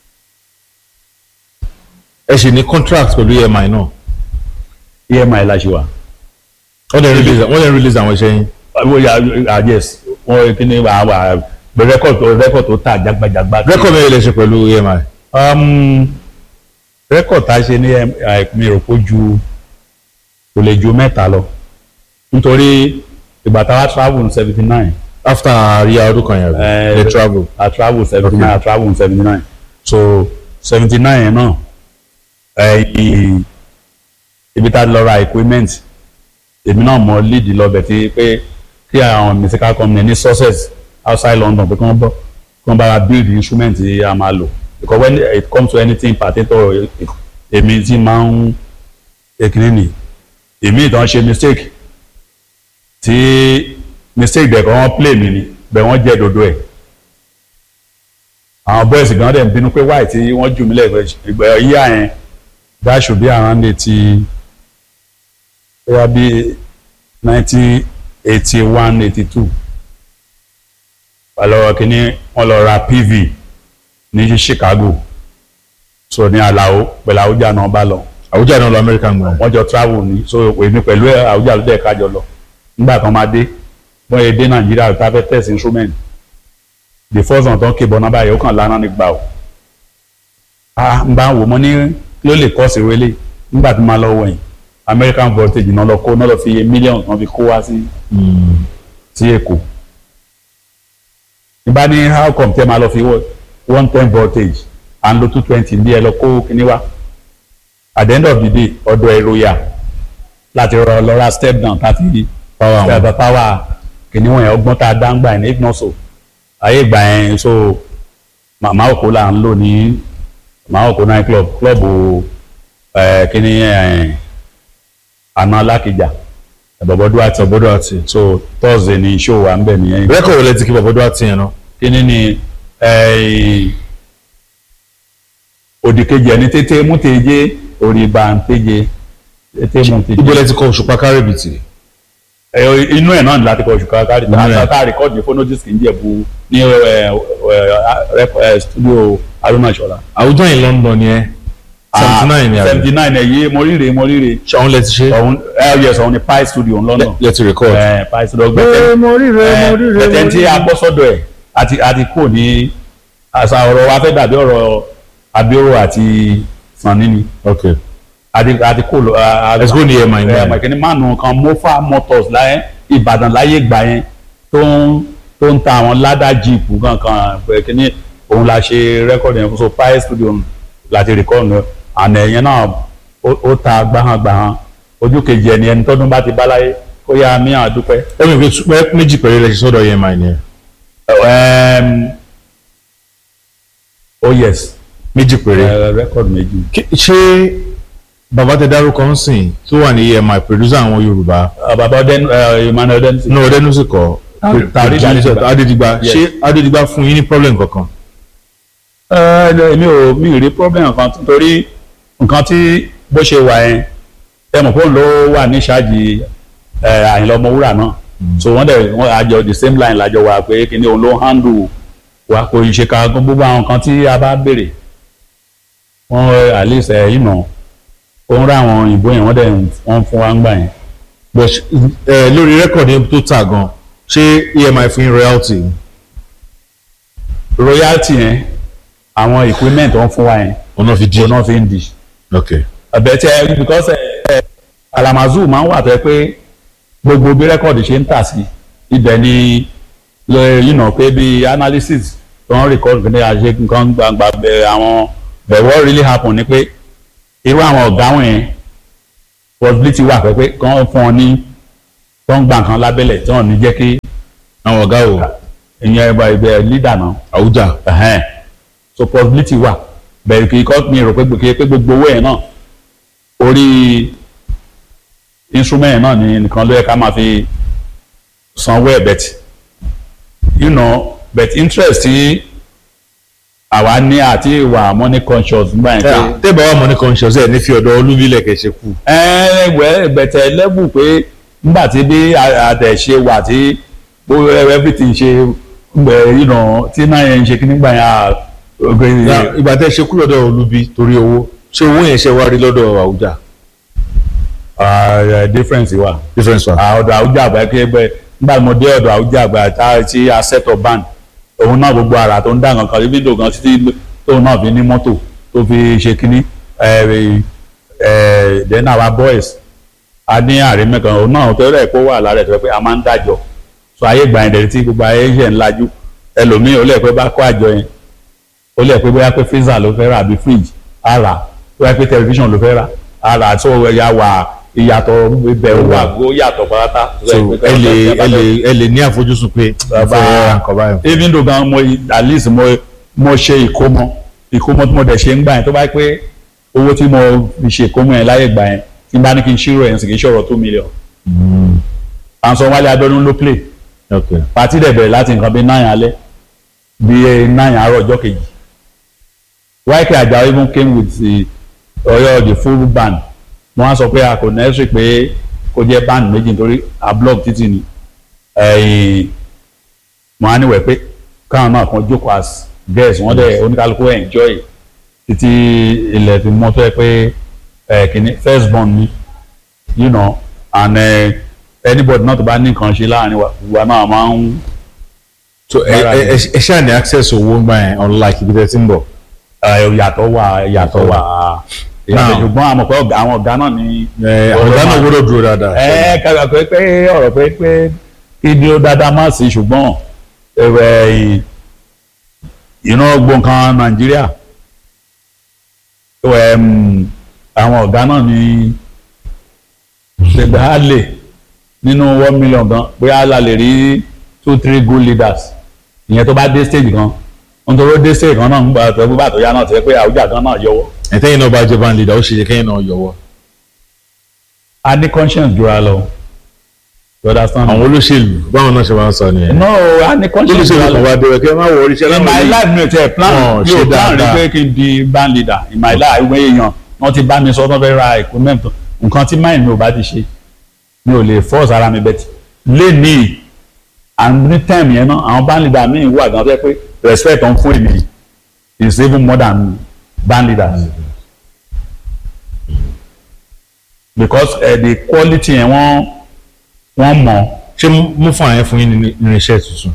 [SPEAKER 2] ẹ ṣì ní contract pẹ̀lú EMI náà
[SPEAKER 1] emi la ṣe wa.
[SPEAKER 2] wọ́n dẹ̀ release wọ́n dẹ̀ release àwọn iṣẹ́ yín
[SPEAKER 1] wọ́n yà ah yes wọ́n kíní wà wà rẹ́kọ̀d tó rẹ́kọ̀d tó tà jágbajàgba.
[SPEAKER 2] record mẹ́rin lè ṣe pẹ̀lú EMI
[SPEAKER 1] um, rẹ́kọ̀d tá a ṣe ní mi rò pé ju kò lè ju mẹ́ta lọ nítorí ìgbà tá a wá travel ní seventy nine
[SPEAKER 2] after àríyá ọdún kan yẹn
[SPEAKER 1] Eh,
[SPEAKER 2] the travel
[SPEAKER 1] a travel seventy
[SPEAKER 2] Okay.
[SPEAKER 1] nine a travel ní seventy nine so seventy nine yẹn náà ẹ̀yìn ibi tá a lọ ra equipment èmi náà mọ lead lọ́bẹ̀ tí pé kí àwọn musical company ní success outside London pé kí wọ́n bọ́ kí wọ́n bá wa build instrument tí a máa lò because when it comes to anything particular èmi tí máa ń ekele nì èmi ìtàn ṣe mistake tí mistake dẹ̀ kọ́ wọ́n play mi ni bẹ́ẹ̀ wọ́n jẹ́ dodo ẹ̀ àwọn boys gan dẹ̀ ń bínú pé wáì tí wọ́n jù mí lẹ́gbẹ̀ẹ́ ìgbà yíyá yẹn that should be around eighty bóyá bí nineteen eighty one eighty two ọlọ́wọ́ kínní wọ́n lọ ra PV ní Chicago so ní Alao pẹ̀lú Àwùjá náà bá lọ
[SPEAKER 2] àwùjọ náà lọ American gbọ́n
[SPEAKER 1] wọ́n jọ travel ní so èmi pẹ̀lú ẹ̀ Àwùjá ló dẹ̀ kájọ lọ nígbà kan máa dé wọ́n yẹ dé Nàìjíríà tá a fẹ́ test instrument the first one tó ń kébọ̀ náà báyìí ó kàn lánàá nígbà o ah n bá wò mo ní kí ló lè kọ́ sí wẹ́lẹ̀ nígbà tí mo máa lọ wọ̀nyí American voltage náà lọ kó náà lọ fi iye mílíọ̀nù kan fi kó wá sí sí Èkó ìbá ní how come tẹ́ máa lọ fi one ten voltage à ń lo two twenty ní ẹ lọ kó kíní wá at the end of the day ọ̀dọ̀ ẹ̀rọ yà láti rọ lọ́ra step down láti
[SPEAKER 2] Power wọn.
[SPEAKER 1] step power kíní wọ̀nyẹn ọgbọ́n tá a dá ń gbà yẹn if not so ayé ìgbà yẹn so màmá òkú là ń lò ní màmá òkú night club club ẹ̀ kíní ẹ̀ àná alákìjà ẹ̀bọ̀bọ̀dún àti
[SPEAKER 2] ọ̀bọ̀dọ̀ àti
[SPEAKER 1] so thursday ni show wa ń bẹ̀ nìyẹn
[SPEAKER 2] record wọlé ti kí bọ̀bọ̀dọ̀ àti yẹn náà
[SPEAKER 1] kíní ni eh, òdìkejì ẹni tètè mú tèje òrìbà ń tèje tètè mú tèje.
[SPEAKER 2] ibo lẹ ti kọ òṣùpá kárìbìtì
[SPEAKER 1] ẹ inú ẹ̀ náà ni láti kọ oṣù káàkiri
[SPEAKER 2] Inú ẹ̀.
[SPEAKER 1] tá a rìkọ́dì phonodisc ń jẹ̀bú ní ẹ, ẹ, ẹ, studio Haruna Ìṣọ̀lá.
[SPEAKER 2] àwùjọ yìí London ni ẹ seventy nine ni àbí
[SPEAKER 1] seventy nine ẹ̀ yé mo ríre mo ríre
[SPEAKER 2] ṣé àwọn lẹ ti ṣe
[SPEAKER 1] ọ̀hún ẹ yẹ sọ̀hún ni Pi studio ń London
[SPEAKER 2] lẹ ti record.
[SPEAKER 1] ẹ Pi studio gbẹ̀tẹ̀
[SPEAKER 2] mo ríre
[SPEAKER 1] ẹ̀ẹ́dẹ̀ tí a gbọ́ sọ́dọ̀ ẹ̀ àti àti kò ní àṣà ọ̀rọ̀ wa fẹ́ dàbí ọ̀rọ̀ Abioro àti Sanni ni
[SPEAKER 2] ok
[SPEAKER 1] àti àti kò lọ.
[SPEAKER 2] Let's go ní EMI ní
[SPEAKER 1] ẹ̀ẹ́dẹ̀ kìíní mánu kan Mofa Motors láyé Ìbàdàn láyé gbà yẹn tó ń tó ń ta àwọn ládà jíìpù kankan ẹ̀ kìíní òun la ṣe rẹ́kọ̀dì yẹn fún so Pi studio láti rẹ́kọ̀dì àná ẹ̀yẹn náà ó ó ta gbáhàn-gbáhàn ojú kejì ẹni ẹni tọ́dún bá ti bá láyé kó yá mí àdúpẹ́.
[SPEAKER 2] ẹ mi fi pẹ́ méjì péré lẹ ṣe sọ́dọ̀ EMI ni ẹ
[SPEAKER 1] Um, oh yes
[SPEAKER 2] méjì péré.
[SPEAKER 1] uh, record méjì.
[SPEAKER 2] Kí- ṣé bàbá tẹ dárúkọ ń sìn tó wà ní EMI producer àwọn Yorùbá
[SPEAKER 1] Uh, baba ọdẹnu uh, Emmanuel ọdẹnu.
[SPEAKER 2] náà ọdẹnu sì kọ
[SPEAKER 1] Tari- Tari Adédìgbà.
[SPEAKER 2] Adédìgbà
[SPEAKER 1] Yes.
[SPEAKER 2] ṣé Adédìgbà fún yín ní problem kankan.
[SPEAKER 1] èmi ò mi ò rí problem kan torí nǹkan tí bó ṣe wà yẹn ẹ mọ̀ pé òun ló wà ní ṣáàjì Àyìnlá Ọmọwúrà náà so wọ́n dẹ̀ wọ́n àjọ the same line lájọ wà pé kí ni òun ló handle wa kò ṣe ká gbogbo àwọn nǹkan tí a bá béèrè wọ́n at least ẹ̀ yìí nà òun rà àwọn òyìnbó yẹn wọ́n dẹ̀ wọ́n fún wa ń gbà yẹn.
[SPEAKER 2] but ṣ- ẹ lórí rẹ́kọ̀dì tó tà gan ṣé EMI fún yín royalty.
[SPEAKER 1] royalty yẹn àwọn equipment wọn fún wa yẹn
[SPEAKER 2] ọ̀nà fi jí.
[SPEAKER 1] òun náà fi ń di
[SPEAKER 2] ok
[SPEAKER 1] ẹbẹ tí ẹ because ẹ ẹ Kalamazoo máa ń wà tó yẹ pé gbogbo bí rẹ́kọ̀dì ṣe ń tà sí ibẹ̀ ni lọ- you know pé bí analysis tó ń record ní àṣẹ nǹkan gbangba bẹ àwọn but what really happen ni pé irú àwọn ọ̀gá wọ̀nyẹn possibility wà pé pé kàn fún ọ ní tó ń gba nǹkan lábẹ́lẹ̀ tí wọ́n ní jẹ́ kí
[SPEAKER 2] àwọn ọ̀gá o
[SPEAKER 1] ìyẹn ẹ̀bà ibẹ̀ leader náà
[SPEAKER 2] àwùjá
[SPEAKER 1] ẹ̀hẹ́n so possibility wà bẹ̀rẹ̀ kì í kọ́ mi rò pé kì í pé gbogbo owó yẹn náà orí instrument yẹn náà ni nìkan ló yẹ ká máa fi sanwó ẹ̀ bet you know bet interest tí àwa ní àti ìwà money conscious nígbà yẹn pé
[SPEAKER 2] tẹ́bà wà money conscious ẹ̀ ní fi ọ̀dọ̀ olúbílẹ̀ kẹ̀ ṣe kú
[SPEAKER 1] ẹ̀ẹ́dẹ̀gbẹ́ bẹ̀tẹ̀ level pé nígbà tí bí àtẹ̀ṣe wà tí ó everything ṣe gbẹ̀ you know tí náà yẹn ń ṣe kí nígbà yẹn à
[SPEAKER 2] Now, ìgbà tẹ́ ṣe kú lọ́dọ̀ olúbí torí owó ṣé owó yẹn ṣe wá rí lọ́dọ̀ àwùjá
[SPEAKER 1] uh, difference wà.
[SPEAKER 2] difference wa.
[SPEAKER 1] Ah, ọ̀dọ̀ àwùjọ àgbà kí ẹgbẹ́ nígbà tí mo dé ọ̀dọ̀ àwùjọ àgbà tá tí a set up band òun náà gbogbo ara tó ń dá nǹkan kan fídíò kan títí tóun náà fi ní mọ́tò tó fi ṣe kínní then our boys a ní ààrẹ mẹ́kan òun náà tó rẹ̀ kó wà lára ẹ̀ tó yẹ pé a máa ń dájọ́ so ayé gbà yẹn dẹ̀ tí gbogbo ayé ṣẹ̀ ń lajú ẹlòmíì ó lè pé bá kó àjọ yẹn ó lè pé bóyá pé freezer ló fẹ́ rà àbí fridge á rà bóyá pé television ló fẹ́ rà á rà tó ẹ̀yà wà ìyàtọ̀ ibẹ̀ ó wà ó yàtọ̀ pátá.
[SPEAKER 2] so ẹ lè ẹ lè ẹ lè ní àfojúsùn pé
[SPEAKER 1] Bàbá-
[SPEAKER 2] ìfẹ́ nǹkan báyìí.
[SPEAKER 1] even though gan mo at least mo mo ṣe ìkómọ ìkómọ tí mo dẹ̀ ṣe ń gbà yẹn tó bá yẹ pé owó tí mo fi ṣe ìkómọ yẹn láyé gbà yẹn tí n bá ní kí n ṣírò yẹn sì kì í ṣọ̀rọ̀ two million. Ansan Wálé Abíọ́dún ló play
[SPEAKER 2] ok
[SPEAKER 1] pàtí dẹ̀ bẹ̀rẹ̀ láti nǹkan bíi nine alẹ́ bíi nine àárọ̀ ọjọ́ kejì YK Àjàó even came with the Ọ̀yọ́ the full band wọ́n á sọ pé a kò necessary pé kó jẹ́ band méjì nítorí a block títì ni ẹ̀yìn wọ́n á níwẹ̀ pé káwọn náà kan jókòó as guest wọ́n dẹ̀ oníkálukú enjoy títí ilẹ̀ fi mọ́ tó yẹ pé ẹ̀ kìíní first born ni you know and uh, anybody náà tó bá ní nǹkan ṣe láàrin wa wa náà máa ń
[SPEAKER 2] so ẹ ẹ ẹ ẹ ṣáà ní access owó ń gbà yẹn unlike ibi tẹ́ ti ń bọ̀.
[SPEAKER 1] ẹ, ìyàtọ̀ wà ìyàtọ̀ wà ìyàtọ̀
[SPEAKER 2] Now-
[SPEAKER 1] ṣùgbọ́n àmọ̀ pé ọ̀gá àwọn ọ̀gá náà ní.
[SPEAKER 2] ẹ ọ̀gá náà gbọ́dọ̀ dúró dáadáa.
[SPEAKER 1] ẹ kàkà pé pé ọ̀rọ̀ pé pé kí ni ó dáadáa má sí ṣùgbọ́n ẹ̀wẹ̀ iná gbọ̀ǹkan nàìjíríà ẹ̀wẹ̀ àwọn ọ̀gá náà ní ṣègbè á lè nínú one million gan bóyá la lè rí two three good leaders ìyẹn tó bá dé stage kan nítorí ó dé stage kan náà ń gbà tó bá tó yá náà tó yẹ pé àwùjá kan náà yọwọ́
[SPEAKER 2] ẹ̀tẹ́yìn náà bá jẹ́ band leader ó ṣe yẹ kẹ́yìn náà yọwọ́.
[SPEAKER 1] a ní conscience jura lọ you understand
[SPEAKER 2] àwọn olóṣèlú báwọn náà ṣe máa ń sọ nìyẹn.
[SPEAKER 1] no a ní conscience
[SPEAKER 2] olóṣèlú
[SPEAKER 1] jura
[SPEAKER 2] kan
[SPEAKER 1] lọ
[SPEAKER 2] wá dé kẹ́ máa wọ oríṣẹ́
[SPEAKER 1] in my life mi ò tẹ plan
[SPEAKER 2] Wọn
[SPEAKER 1] mi
[SPEAKER 2] ṣe
[SPEAKER 1] ò plan rí
[SPEAKER 2] dáadáa.
[SPEAKER 1] pé kí n di band leader in my life ìwé èèyàn wọ́n ti bá mi sọ wọ́n fẹ́ ra equipment nǹkan tí mind mi ò bá ti ṣe mi ò lè force ara mi bẹ́ẹ̀ lé ní and ní time yẹn náà àwọn band leader mi wà gan fẹ́ pé respect on fún èmi is even more than band leaders because uh, the quality yẹn wọ́n wọ́n mọ̀
[SPEAKER 2] ṣé mú fún àyẹn fún yín ní irinṣẹ́ tuntun.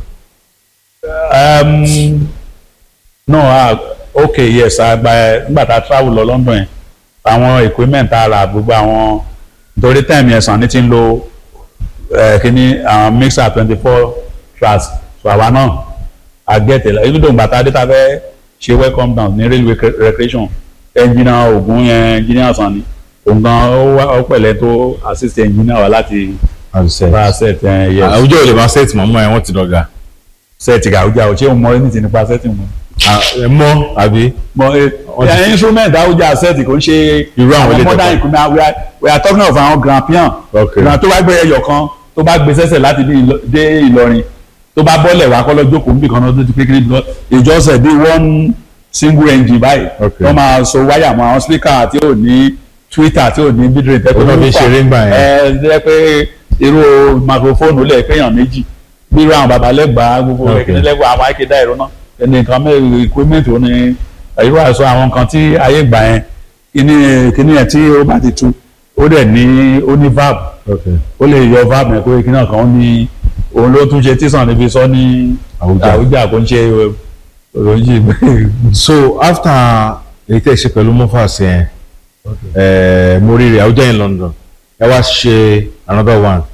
[SPEAKER 1] um, no ah okay yes àgbà nígbà tá a travel lọ London yẹn àwọn equipment tá a rà gbogbo àwọn nítorí time yẹn sàn ní ti ń lo eh, kíní àwọn mixer twenty four tracks so àwa náà a get it inú dòun bàtà dé ta fẹ́ ṣe welcome down ní railway rec- recreation engineer ogun yẹn engineer sàn ni òun gan ó wá- ó pẹ̀lẹ́ tó assist engineer wa láti bá a set ẹ̀ yes
[SPEAKER 2] àwùjọ ò lè máa set mọ́mọ́ ẹ̀ wọ́n ti dọ̀gà.
[SPEAKER 1] set gàwújà ò ṣé o mọ anything nípa setting mu
[SPEAKER 2] ẹ mọ́ àbí.
[SPEAKER 1] mọ ẹ instrument àwùjá set kò ń ṣe
[SPEAKER 2] Irú àwọn ilé
[SPEAKER 1] modern
[SPEAKER 2] ìtọ́kọ.
[SPEAKER 1] equipment we are we are talking of àwọn grand pian
[SPEAKER 2] Okay.
[SPEAKER 1] grand tó bá gbé ẹyọ kan tó bá gbé sẹ́sẹ̀ láti bí Ìlọ- dé Ìlọrin tó bá bọ́lẹ̀ wá kọ́lọ́ jókòó níbi kan náà tó ti kékeré lọ ìjọsẹ̀ bí one single engine báyìí
[SPEAKER 2] Okay.
[SPEAKER 1] wọ́n máa so wáyà mọ́ àwọn speaker tí ò ní twitter tí ò ní bídìrín tẹ́kọ̀
[SPEAKER 2] Òun náà fi ń ṣeré ńgbà yẹn.
[SPEAKER 1] ẹ jẹ́ pé irú microphone lẹ̀ péyàn méjì bí irú àwọn babalẹ́gbàá gbogbo
[SPEAKER 2] Okay.
[SPEAKER 1] ẹ̀kíní lẹ́gbàá àwọn akéda ìró náà ẹni nǹkan mẹ́rin equipment ò ní irú àìsọ àwọn nǹkan tí ayé gbà yẹn kíní kíní yẹn tí ó bá ti tu ó dẹ̀ ní ó ní valve ó lè yọ valve yẹn pé kíní kan ó ní òun ló tún ṣe tíṣàn níbi sọ ní
[SPEAKER 2] Àwùjá.
[SPEAKER 1] àwùjá kò ń ṣe òròjì
[SPEAKER 2] so after èyí tẹ́ ẹ ṣe pẹ̀lú mofas yẹn ẹ mo rí rẹ̀ àwùjọ in London ẹ wá ṣe another one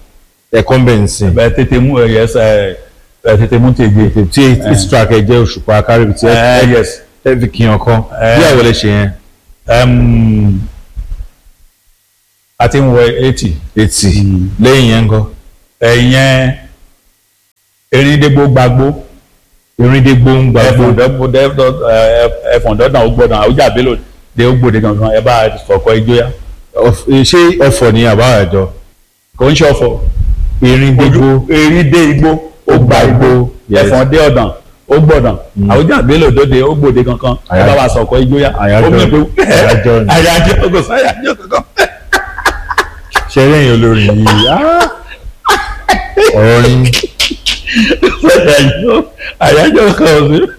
[SPEAKER 2] ẹ̀kọ́ ń bẹ̀ ń sìn
[SPEAKER 1] bẹ́ẹ̀ tètè mú ẹ yes ẹ ẹ tètè mú tèje.
[SPEAKER 2] tí eight track ẹ jẹ́ òṣùpá kárìbì tí
[SPEAKER 1] ẹ yes
[SPEAKER 2] ẹ fi kí ọkàn
[SPEAKER 1] Eh.
[SPEAKER 2] bí àwọn lè ṣe yẹn
[SPEAKER 1] um, a ti ń wọ eighty
[SPEAKER 2] eighty lẹ́yìn yẹn ń kọ́
[SPEAKER 1] ẹ̀yẹn erindégbò gbàgbó
[SPEAKER 2] erindégbò ń gbàgbó
[SPEAKER 1] ẹfọ̀n ẹfọ̀n dọ́dàn ó gbọ́dọ̀ àwùjá bélò dé ó gbòde gangan ẹ bá sọ̀kọ ìjóyà
[SPEAKER 2] Ọf- ṣé ọ̀fọ̀ ni àbá àjọ
[SPEAKER 1] kò ń ṣọ̀fọ̀
[SPEAKER 2] erindégbò
[SPEAKER 1] erindé igbó ó gba igbó
[SPEAKER 2] Yes.
[SPEAKER 1] ẹfọ̀n dé ọ̀dàn ó gbọ́dàn àwùjá bélò dóde ó gbòde gangan ẹ bá
[SPEAKER 2] Àyájọ́.
[SPEAKER 1] wa sọ̀kọ ìjóyà
[SPEAKER 2] Àyájọ́.
[SPEAKER 1] ó mú pé
[SPEAKER 2] Àyájọ́ ni.
[SPEAKER 1] àyájọ́ kò sáyájọ́ kankan.
[SPEAKER 2] ṣe lẹ́yìn olórin yìí ah! ọ̀rọ̀ yín
[SPEAKER 1] àyájọ́ àyájọ́ kan ò sí.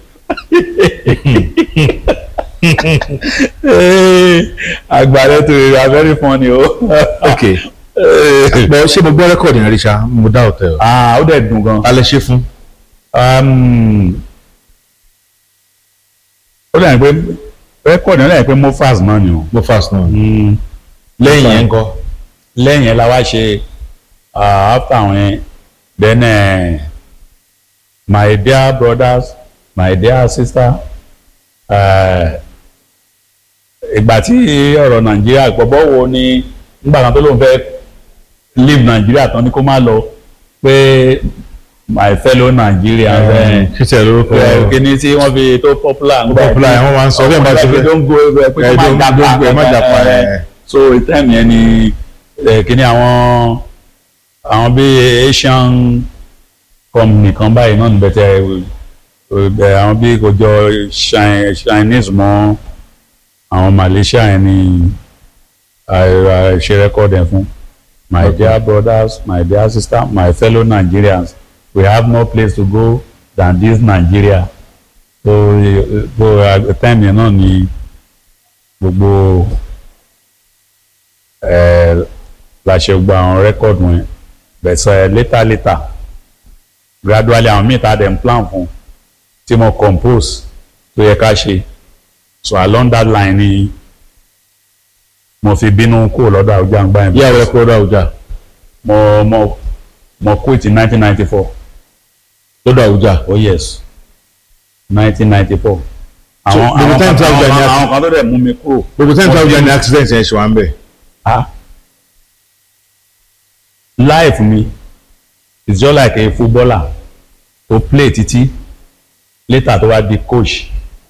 [SPEAKER 1] àgbàdo tó rẹ̀ are very funny o.
[SPEAKER 2] ok bọ́ ṣé mo gbọ́ rẹ́kọ̀dì yẹn rí ṣá mo dá ọ̀tẹ̀ o
[SPEAKER 1] ah ó dẹ̀ dùn gan.
[SPEAKER 2] alẹ́ ṣe fún
[SPEAKER 1] Um, ó dẹ̀ pé rẹ́kọ̀dì náà dẹ̀ pé mofas náà ni o.
[SPEAKER 2] mo fast náà lẹ́yìn yẹn ń kọ́
[SPEAKER 1] lẹ́yìn ẹ̀ la wá ṣe ah, after àwọn yẹn then eh, my dear brothers my dear sister eh, ìgbà tí ọ̀rọ̀ nàìjíríà gbọ́bọ́ wo ni nígbà kan tó lóun fẹ́ leave nàìjíríà tán ni kó má lọ pé my fellow Nigerians eh,
[SPEAKER 2] kíkẹ́ lórúkọ
[SPEAKER 1] eh, kíní tí wọ́n fi tó popular ń
[SPEAKER 2] popular ẹ̀ wọ́n máa ń sọ bẹ́ẹ̀ bá ti
[SPEAKER 1] pé
[SPEAKER 2] fẹ́
[SPEAKER 1] tó ń go ẹ pé
[SPEAKER 2] ẹ̀
[SPEAKER 1] kó
[SPEAKER 2] don't-
[SPEAKER 1] má
[SPEAKER 2] don't go, ẹ má
[SPEAKER 1] jàpá
[SPEAKER 2] jàpá,
[SPEAKER 1] ẹ,
[SPEAKER 2] ẹ̀.
[SPEAKER 1] so time yẹn ni ẹ, kíní àwọn àwọn bíi Asian company kan báyìí náà níbẹ̀ tẹ ẹ, àwọn bíi kò jọ Chi- Chinese mọ́ àwọn Malaysia yẹn ni I- I ṣe record ẹ̀ fún my
[SPEAKER 2] Okay.
[SPEAKER 1] dear brothers my dear sister my fellow Nigerians we have no place to go than this Nigeria so eh, so eh, time yẹn náà ni gbogbo ẹ la ṣe gba àwọn record wọn bẹ̀sẹ̀ later later gradually àwọn míì tá a dẹ̀ ń plan fún tí mo compose tó yẹ ká ṣe so along that line ni mo fi bínú kúrò lọ́dọ̀ àwùjọ àgbà yẹn
[SPEAKER 2] yíyá wọlé kúrò dáwùjá
[SPEAKER 1] mo mo mo quit in nineteen ninety four
[SPEAKER 2] lọ́dọ̀ àwùjá
[SPEAKER 1] oh yes nineteen ninety four àwọn
[SPEAKER 2] gbogbo
[SPEAKER 1] àwọn
[SPEAKER 2] time
[SPEAKER 1] kan
[SPEAKER 2] tí Àwùjá ní
[SPEAKER 1] àwọn-
[SPEAKER 2] àti-
[SPEAKER 1] àwọn kan tó dẹ̀ mú mi kúrò
[SPEAKER 2] gbogbo tẹ́ǹtì
[SPEAKER 1] Mo
[SPEAKER 2] àwùjá
[SPEAKER 1] ti-
[SPEAKER 2] ni accident yẹn ṣe wà ń bẹ̀
[SPEAKER 1] ah life mi is just like a footballer to play títí later tó wá di coach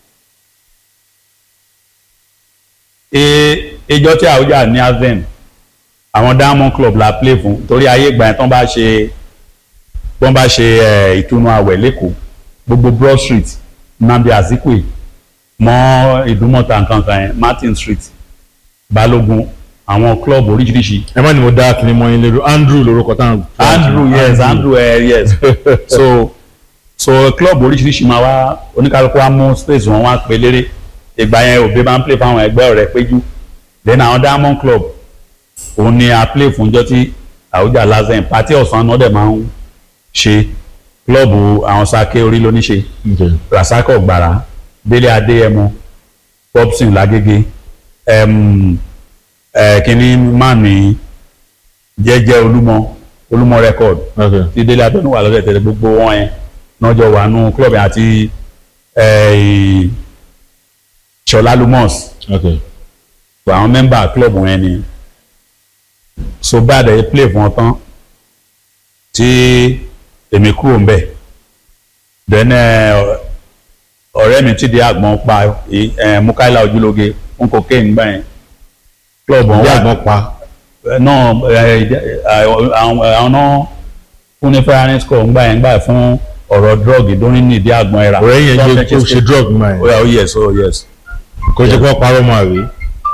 [SPEAKER 1] e ejọ́ tí àwùjá ní aven àwọn diamond club la play fún torí ayé ìgbà yẹn tán bá ṣe tán bá ṣe eh, ìtúnu àwẹ̀ lẹ́kọ̀ọ́ gbogbo broad street nnamdi azikwe mọ́ ìdúmọ̀ta nǹkan kan yẹn martin street balógun àwọn club oríṣiríṣi
[SPEAKER 2] ẹ má ní mo dá kí ni mo yín lérò andrew lórúkọ táwọn.
[SPEAKER 1] andrew yes andrew uh, yes so so club oríṣiríṣi máa wá oníkálukú wa mú space wọn wá pé léré ìgbà yẹn òbí máa ń play fáwọn ẹgbẹ́ ọ̀rẹ́ péjú then àwọn diamond club òun ni a play fún jọ́ tí àwùjá lazen pàtí ọ̀sán náà dẹ̀ máa ń ṣe club àwọn sake orí ló ní ṣe
[SPEAKER 2] Okay.
[SPEAKER 1] rasako gbàrà délé adéyẹmọ popson lágége um, uh, kínní mánì jẹ́jẹ́ olúmọ olúmọ record
[SPEAKER 2] Okay.
[SPEAKER 1] tí délé adéyẹmọ wà lọ́dẹ̀ tẹ̀lé gbogbo wọn yẹn lọ́jọ́ wà nù club yẹn àti eh, ṣọlá lumos
[SPEAKER 2] Okay.
[SPEAKER 1] àwọn mẹ́mbà club yẹn ni so bad ẹ̀ play fún ọ tán tí èmi kúrò ń bẹ̀ then eh, ọ̀rẹ́ mi ti di àgbọn pa eh, mukaila ojúlóge fún cocaine gbà yẹn club wọn
[SPEAKER 2] bí
[SPEAKER 1] wà
[SPEAKER 2] àgbọn pa
[SPEAKER 1] náà àwọn náà fún ní ferrari score ńgbà yẹn gbà yẹn fún ọ̀rọ̀ drug ìdóní ní ìdí àgbọn ẹ̀rà
[SPEAKER 2] ọ̀rẹ́ yẹn jẹ́ kó ṣe drug mọ́ ẹ̀
[SPEAKER 1] oh yeah, oh yes oh yes
[SPEAKER 2] kó jẹ́ kó parọ́ mọ́ àwé.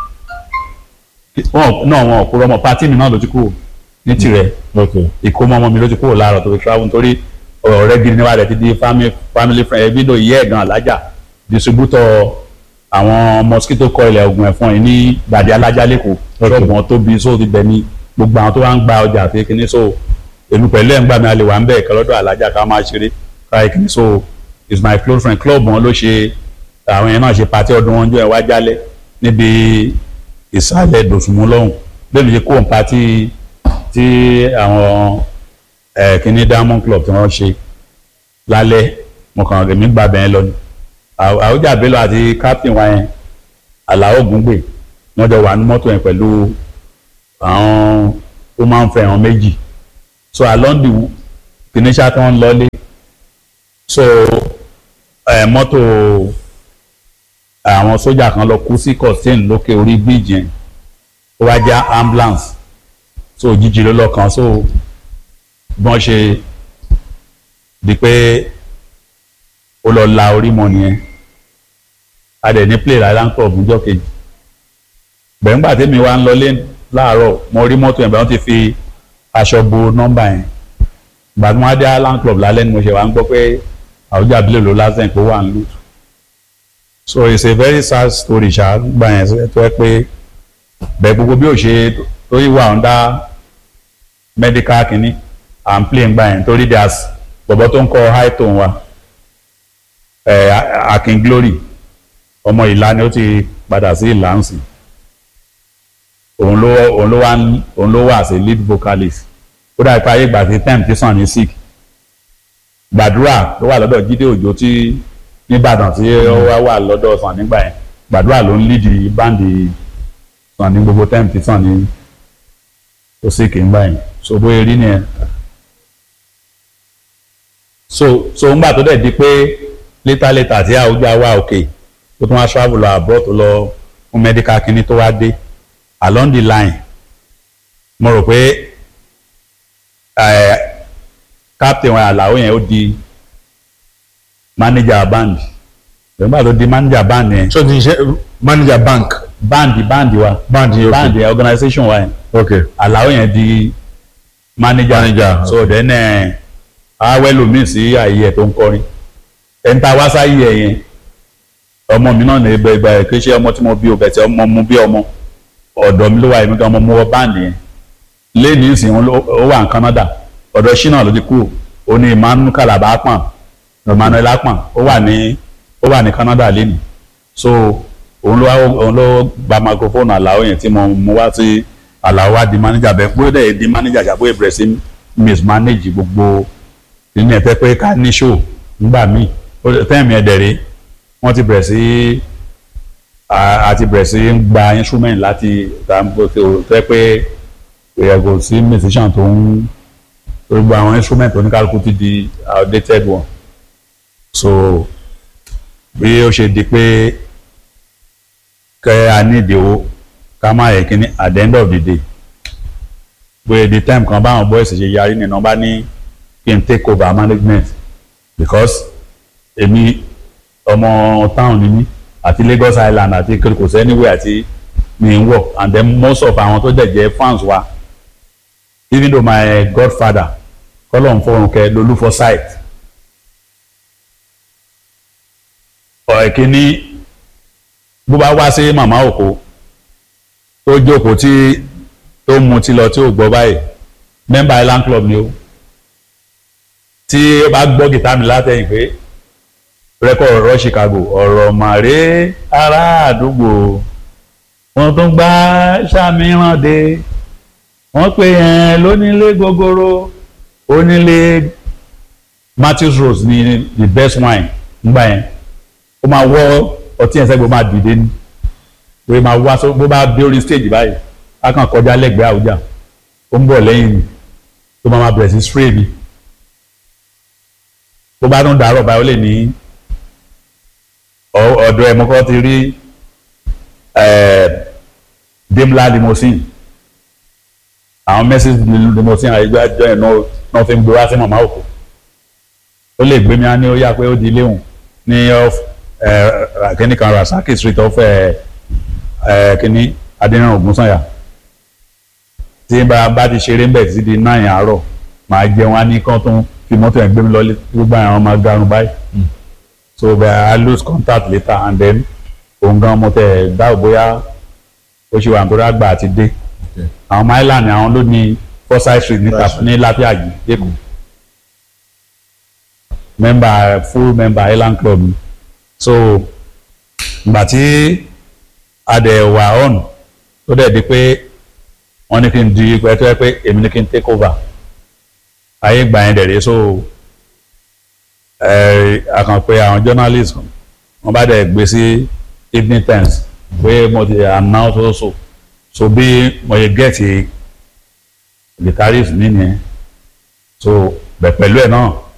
[SPEAKER 1] wọn náà wọn kúrò ọmọ pátí mi náà ló ti kúrò ní tirẹ̀
[SPEAKER 2] Okay.
[SPEAKER 1] ìkómọ ọmọ mi ló ti kúrò láàárọ̀ tó fi travel nítorí ọ̀rẹ́ gidi níwájú rẹ̀ ti di family family friend ẹbí ló yẹ ẹ̀gàn alájà distributor àwọn mosquito coil oògùn ẹ̀fọn yìí ní gbàdé alájà lẹ́kọ̀ọ́ ṣọ́ọ̀bù wọn tóbi so ti bẹ̀ ní gbogbo àwọn tó wá ń gba ọjà àti kíní so èmi pẹ̀lú ẹ̀ ń gbà mí alẹ́ wà ń bẹ̀ kẹ́ lọ́dọ̀ alájà ká máa ṣeré káyé kíní so is my close friend club wọn ló ṣe àwọn yẹn náà ṣe pàtí ọdún wọn jọ ẹ̀ wá jálẹ̀ níbi ìsàlẹ̀ dòsùnmú lọ́hùn bẹ́ẹ̀ mi ṣe kó pàtí tí àwọn ẹ̀ kíní diamond club tí wọ́n ṣe lálẹ́ mo kàn èmi gba bẹ́ẹ̀ lọ ni Àw- àwùjá bello àti captain wa yẹn àlàó ògúngbè wọ́n jọ wà ní mọ́tò yẹn pẹ̀lú àwọn ó máa ń fẹ́ àwọn méjì so along the kíní ṣá tí wọ́n lọlé so ẹ̀ mọ́tò àwọn sójà kan lọ kú sí costain lókè orí bíríjì yẹn ó wá já ambulance so òjijì ló lọ kàn so bọ́n ṣe di pé ó lọ la orí mọ́ nìyẹn a dẹ̀ ní play island club níjọ́ kejì gbẹ̀ngbà tèmi wá ń lọlé láàárọ̀ mo rí mọ́tò yẹn bẹ́ẹ̀ wọ́n ti fi aṣọ bo nọ́mbà yẹn ìgbà tí wọ́n á dé island club lálẹ́ ni mo ṣe wá ń gbọ́ pé àwùjọ àbílẹ̀ ló lásán pé ó wà ń lù so it's a very sad story ṣá gbà yẹn tó yẹ pé bẹ́ẹ̀ gbogbo bí ó ṣe tó yí wà under medical kìíní and play ń gbà yẹn torí there's bọ̀bọ̀ tó ń kọ high tone wa ẹ̀ Akin Glory ọmọ ìlà ni ó ti padà sí ìlà ń sìn òun ló òun ló wá ń- òun ló wà sí lead vocalist ó dàbí pé ayé ìgbà tí time ti sàn ní sick gbàdúrà tó wà lọ́dọ̀ Jídé Òjó tí nìbàdàn tí ó wá wà lọ́dọ̀ sàn nígbà yẹn gbàdúrà ló ń lead báńdì sàn ní gbogbo time ti sàn ní ó sick nígbà yẹn so bóyá rí nìyẹn so so ńgbà tó dẹ̀ di pé létà létà tí àwùjọ wà òkè tó tún wá travel lọ abroad tó lọ fún medical kínní tó wá dé along the line mo rò pé ẹ captain wa àlàó yẹn ó di manager band nígbà tó di manager band yẹn
[SPEAKER 2] so ti ṣe manager bank
[SPEAKER 1] band band wa
[SPEAKER 2] band yẹn
[SPEAKER 1] band yẹn organisation wa yẹn
[SPEAKER 2] ok
[SPEAKER 1] àlàó yẹn di manager
[SPEAKER 2] Manager,
[SPEAKER 1] so then ẹ awẹ́lòmíì sí ààyè ẹ̀ tó ń kọrin ẹ̀ńtà wá sáyé ẹ̀ yẹn ọmọ mi náà ní ibẹ̀ ìgbà ẹ̀ kì í ṣe ọmọ tí mo bí o bẹ̀tẹ̀ ọmọ mo bí ọmọ ọ̀dọ̀ mi ló wà èmi gan ọmọ mo wọ báǹdì yẹn lẹ́ẹ̀ni ìsìn òun ló- ó wà ní Canada ọ̀dọ̀ ṣínà ló ti kú ó ní Emmanuel Calabar Akpan Emmanuel Akpan ó wà ní ó wà ní Canada lẹ́nu so òun ló wá- òun ló gba microphone àlàó yẹn tí mo mú wá sí àlàó wá di manager bẹ́ẹ̀ pé ó dẹ̀ di manager ṣàbó ìbẹ̀rẹ̀ sí mismanage gbogbo ìní ẹ̀ tẹ́ pé ká ní show nígbà míì ó- tẹ́ẹ̀mì ẹ̀dẹ̀rẹ̀ wọ́n ti bẹ̀rẹ̀ sí a- àti bẹ̀rẹ̀ sí ń gba instrument láti tàbí tó tẹ́ pé ìyàgò sí musician tó ń tó gba àwọn instrument oníkálukú ti di outdated one so bí ó ṣe di pé kẹ́ a ní ìdíwó ká má yẹ kíní at the end of the day pé the time kan báwọn boys ṣe yarí nínú bá ní kí n take over management because èmi ọmọ town ni mí àti Lagos Island àti kò sẹ́niwé àti mi ń wọ̀ and then most of àwọn tó dẹ̀ jẹ́ fans wa even though my godfather kọ́lọ̀ ń fọrùn kẹ lolú for sight ọ̀ẹ́kíní bó bá wá sí màmá òkú tó jókòó tí tó mu ti lọ tí ò gbọ́ báyìí member Island Club ni ó tí ó bá gbọ́ gìtá mi látẹ̀yìn pé rẹ́kọ̀ ọ̀rọ̀ Chicago ọ̀rọ̀ màrè ará àdúgbò wọn tún gbá sàmìràn dé wọ́n pè yẹn lónílé gogoro onílé Matthews Rose ni the best wine ńgbà yẹn ó máa wọ́ ọtí yẹn sẹ́gbẹ̀ẹ́ ó máa dìde ní pé máa wá sọ bó bá dé orí stage báyìí á kàn kọjá lẹ́gbẹ̀ẹ́ àwùjá ó ń bọ̀ lẹ́yìn mi tó máa máa bẹ̀rẹ̀ sí spray mi bó bá tún dàárọ̀ báyìí ó lè ní ọ- ọ̀dọ̀ ẹ̀ mọ́kọ́ ti rí Daimler limousine àwọn Mercedes limousine àyíjọ́ àjọ ẹ̀ náà náà fi ń gbé wá sí màmá òkú ó lè gbé mi á ní ó yá pé ó di ilé òun ní off kíní kan Rasaki street off ẹ̀, ẹ̀, kíní Adéníran Ògúnsànyà tí bá bá ti ṣeré ń bẹ̀ títí di náà yẹn àárọ̀ màá jẹun á ní kán tó ń fi mọ́tò yẹn gbé mi lọ gbogbo àwọn ọmọ garun báyìí so but I lose contact later and then òun gan mo tẹ̀ dáwọ́ bóyá ó ṣe wà nítorí àgbà àti dé àwọn mylan ni àwọn ló ní forsyth street ní tap ní lápíàgì lẹ́kọ̀ọ́ member full member island club ni so ìgbà tí adẹ̀ wà on tó dẹ̀ di pé wọ́n ní kí n di pé tó yẹ pé èmi ní kí n take over ayé gbà yẹn dẹ̀rẹ̀ so ẹ àkànpé àwọn journalist wọ́n bá dẹ̀ gbé sí evening times pé mo ti announce also so bí mo yẹ gẹ́ẹ̀tì guitarist mi nìyẹn so bẹ̀ pẹ̀lú ẹ̀ náà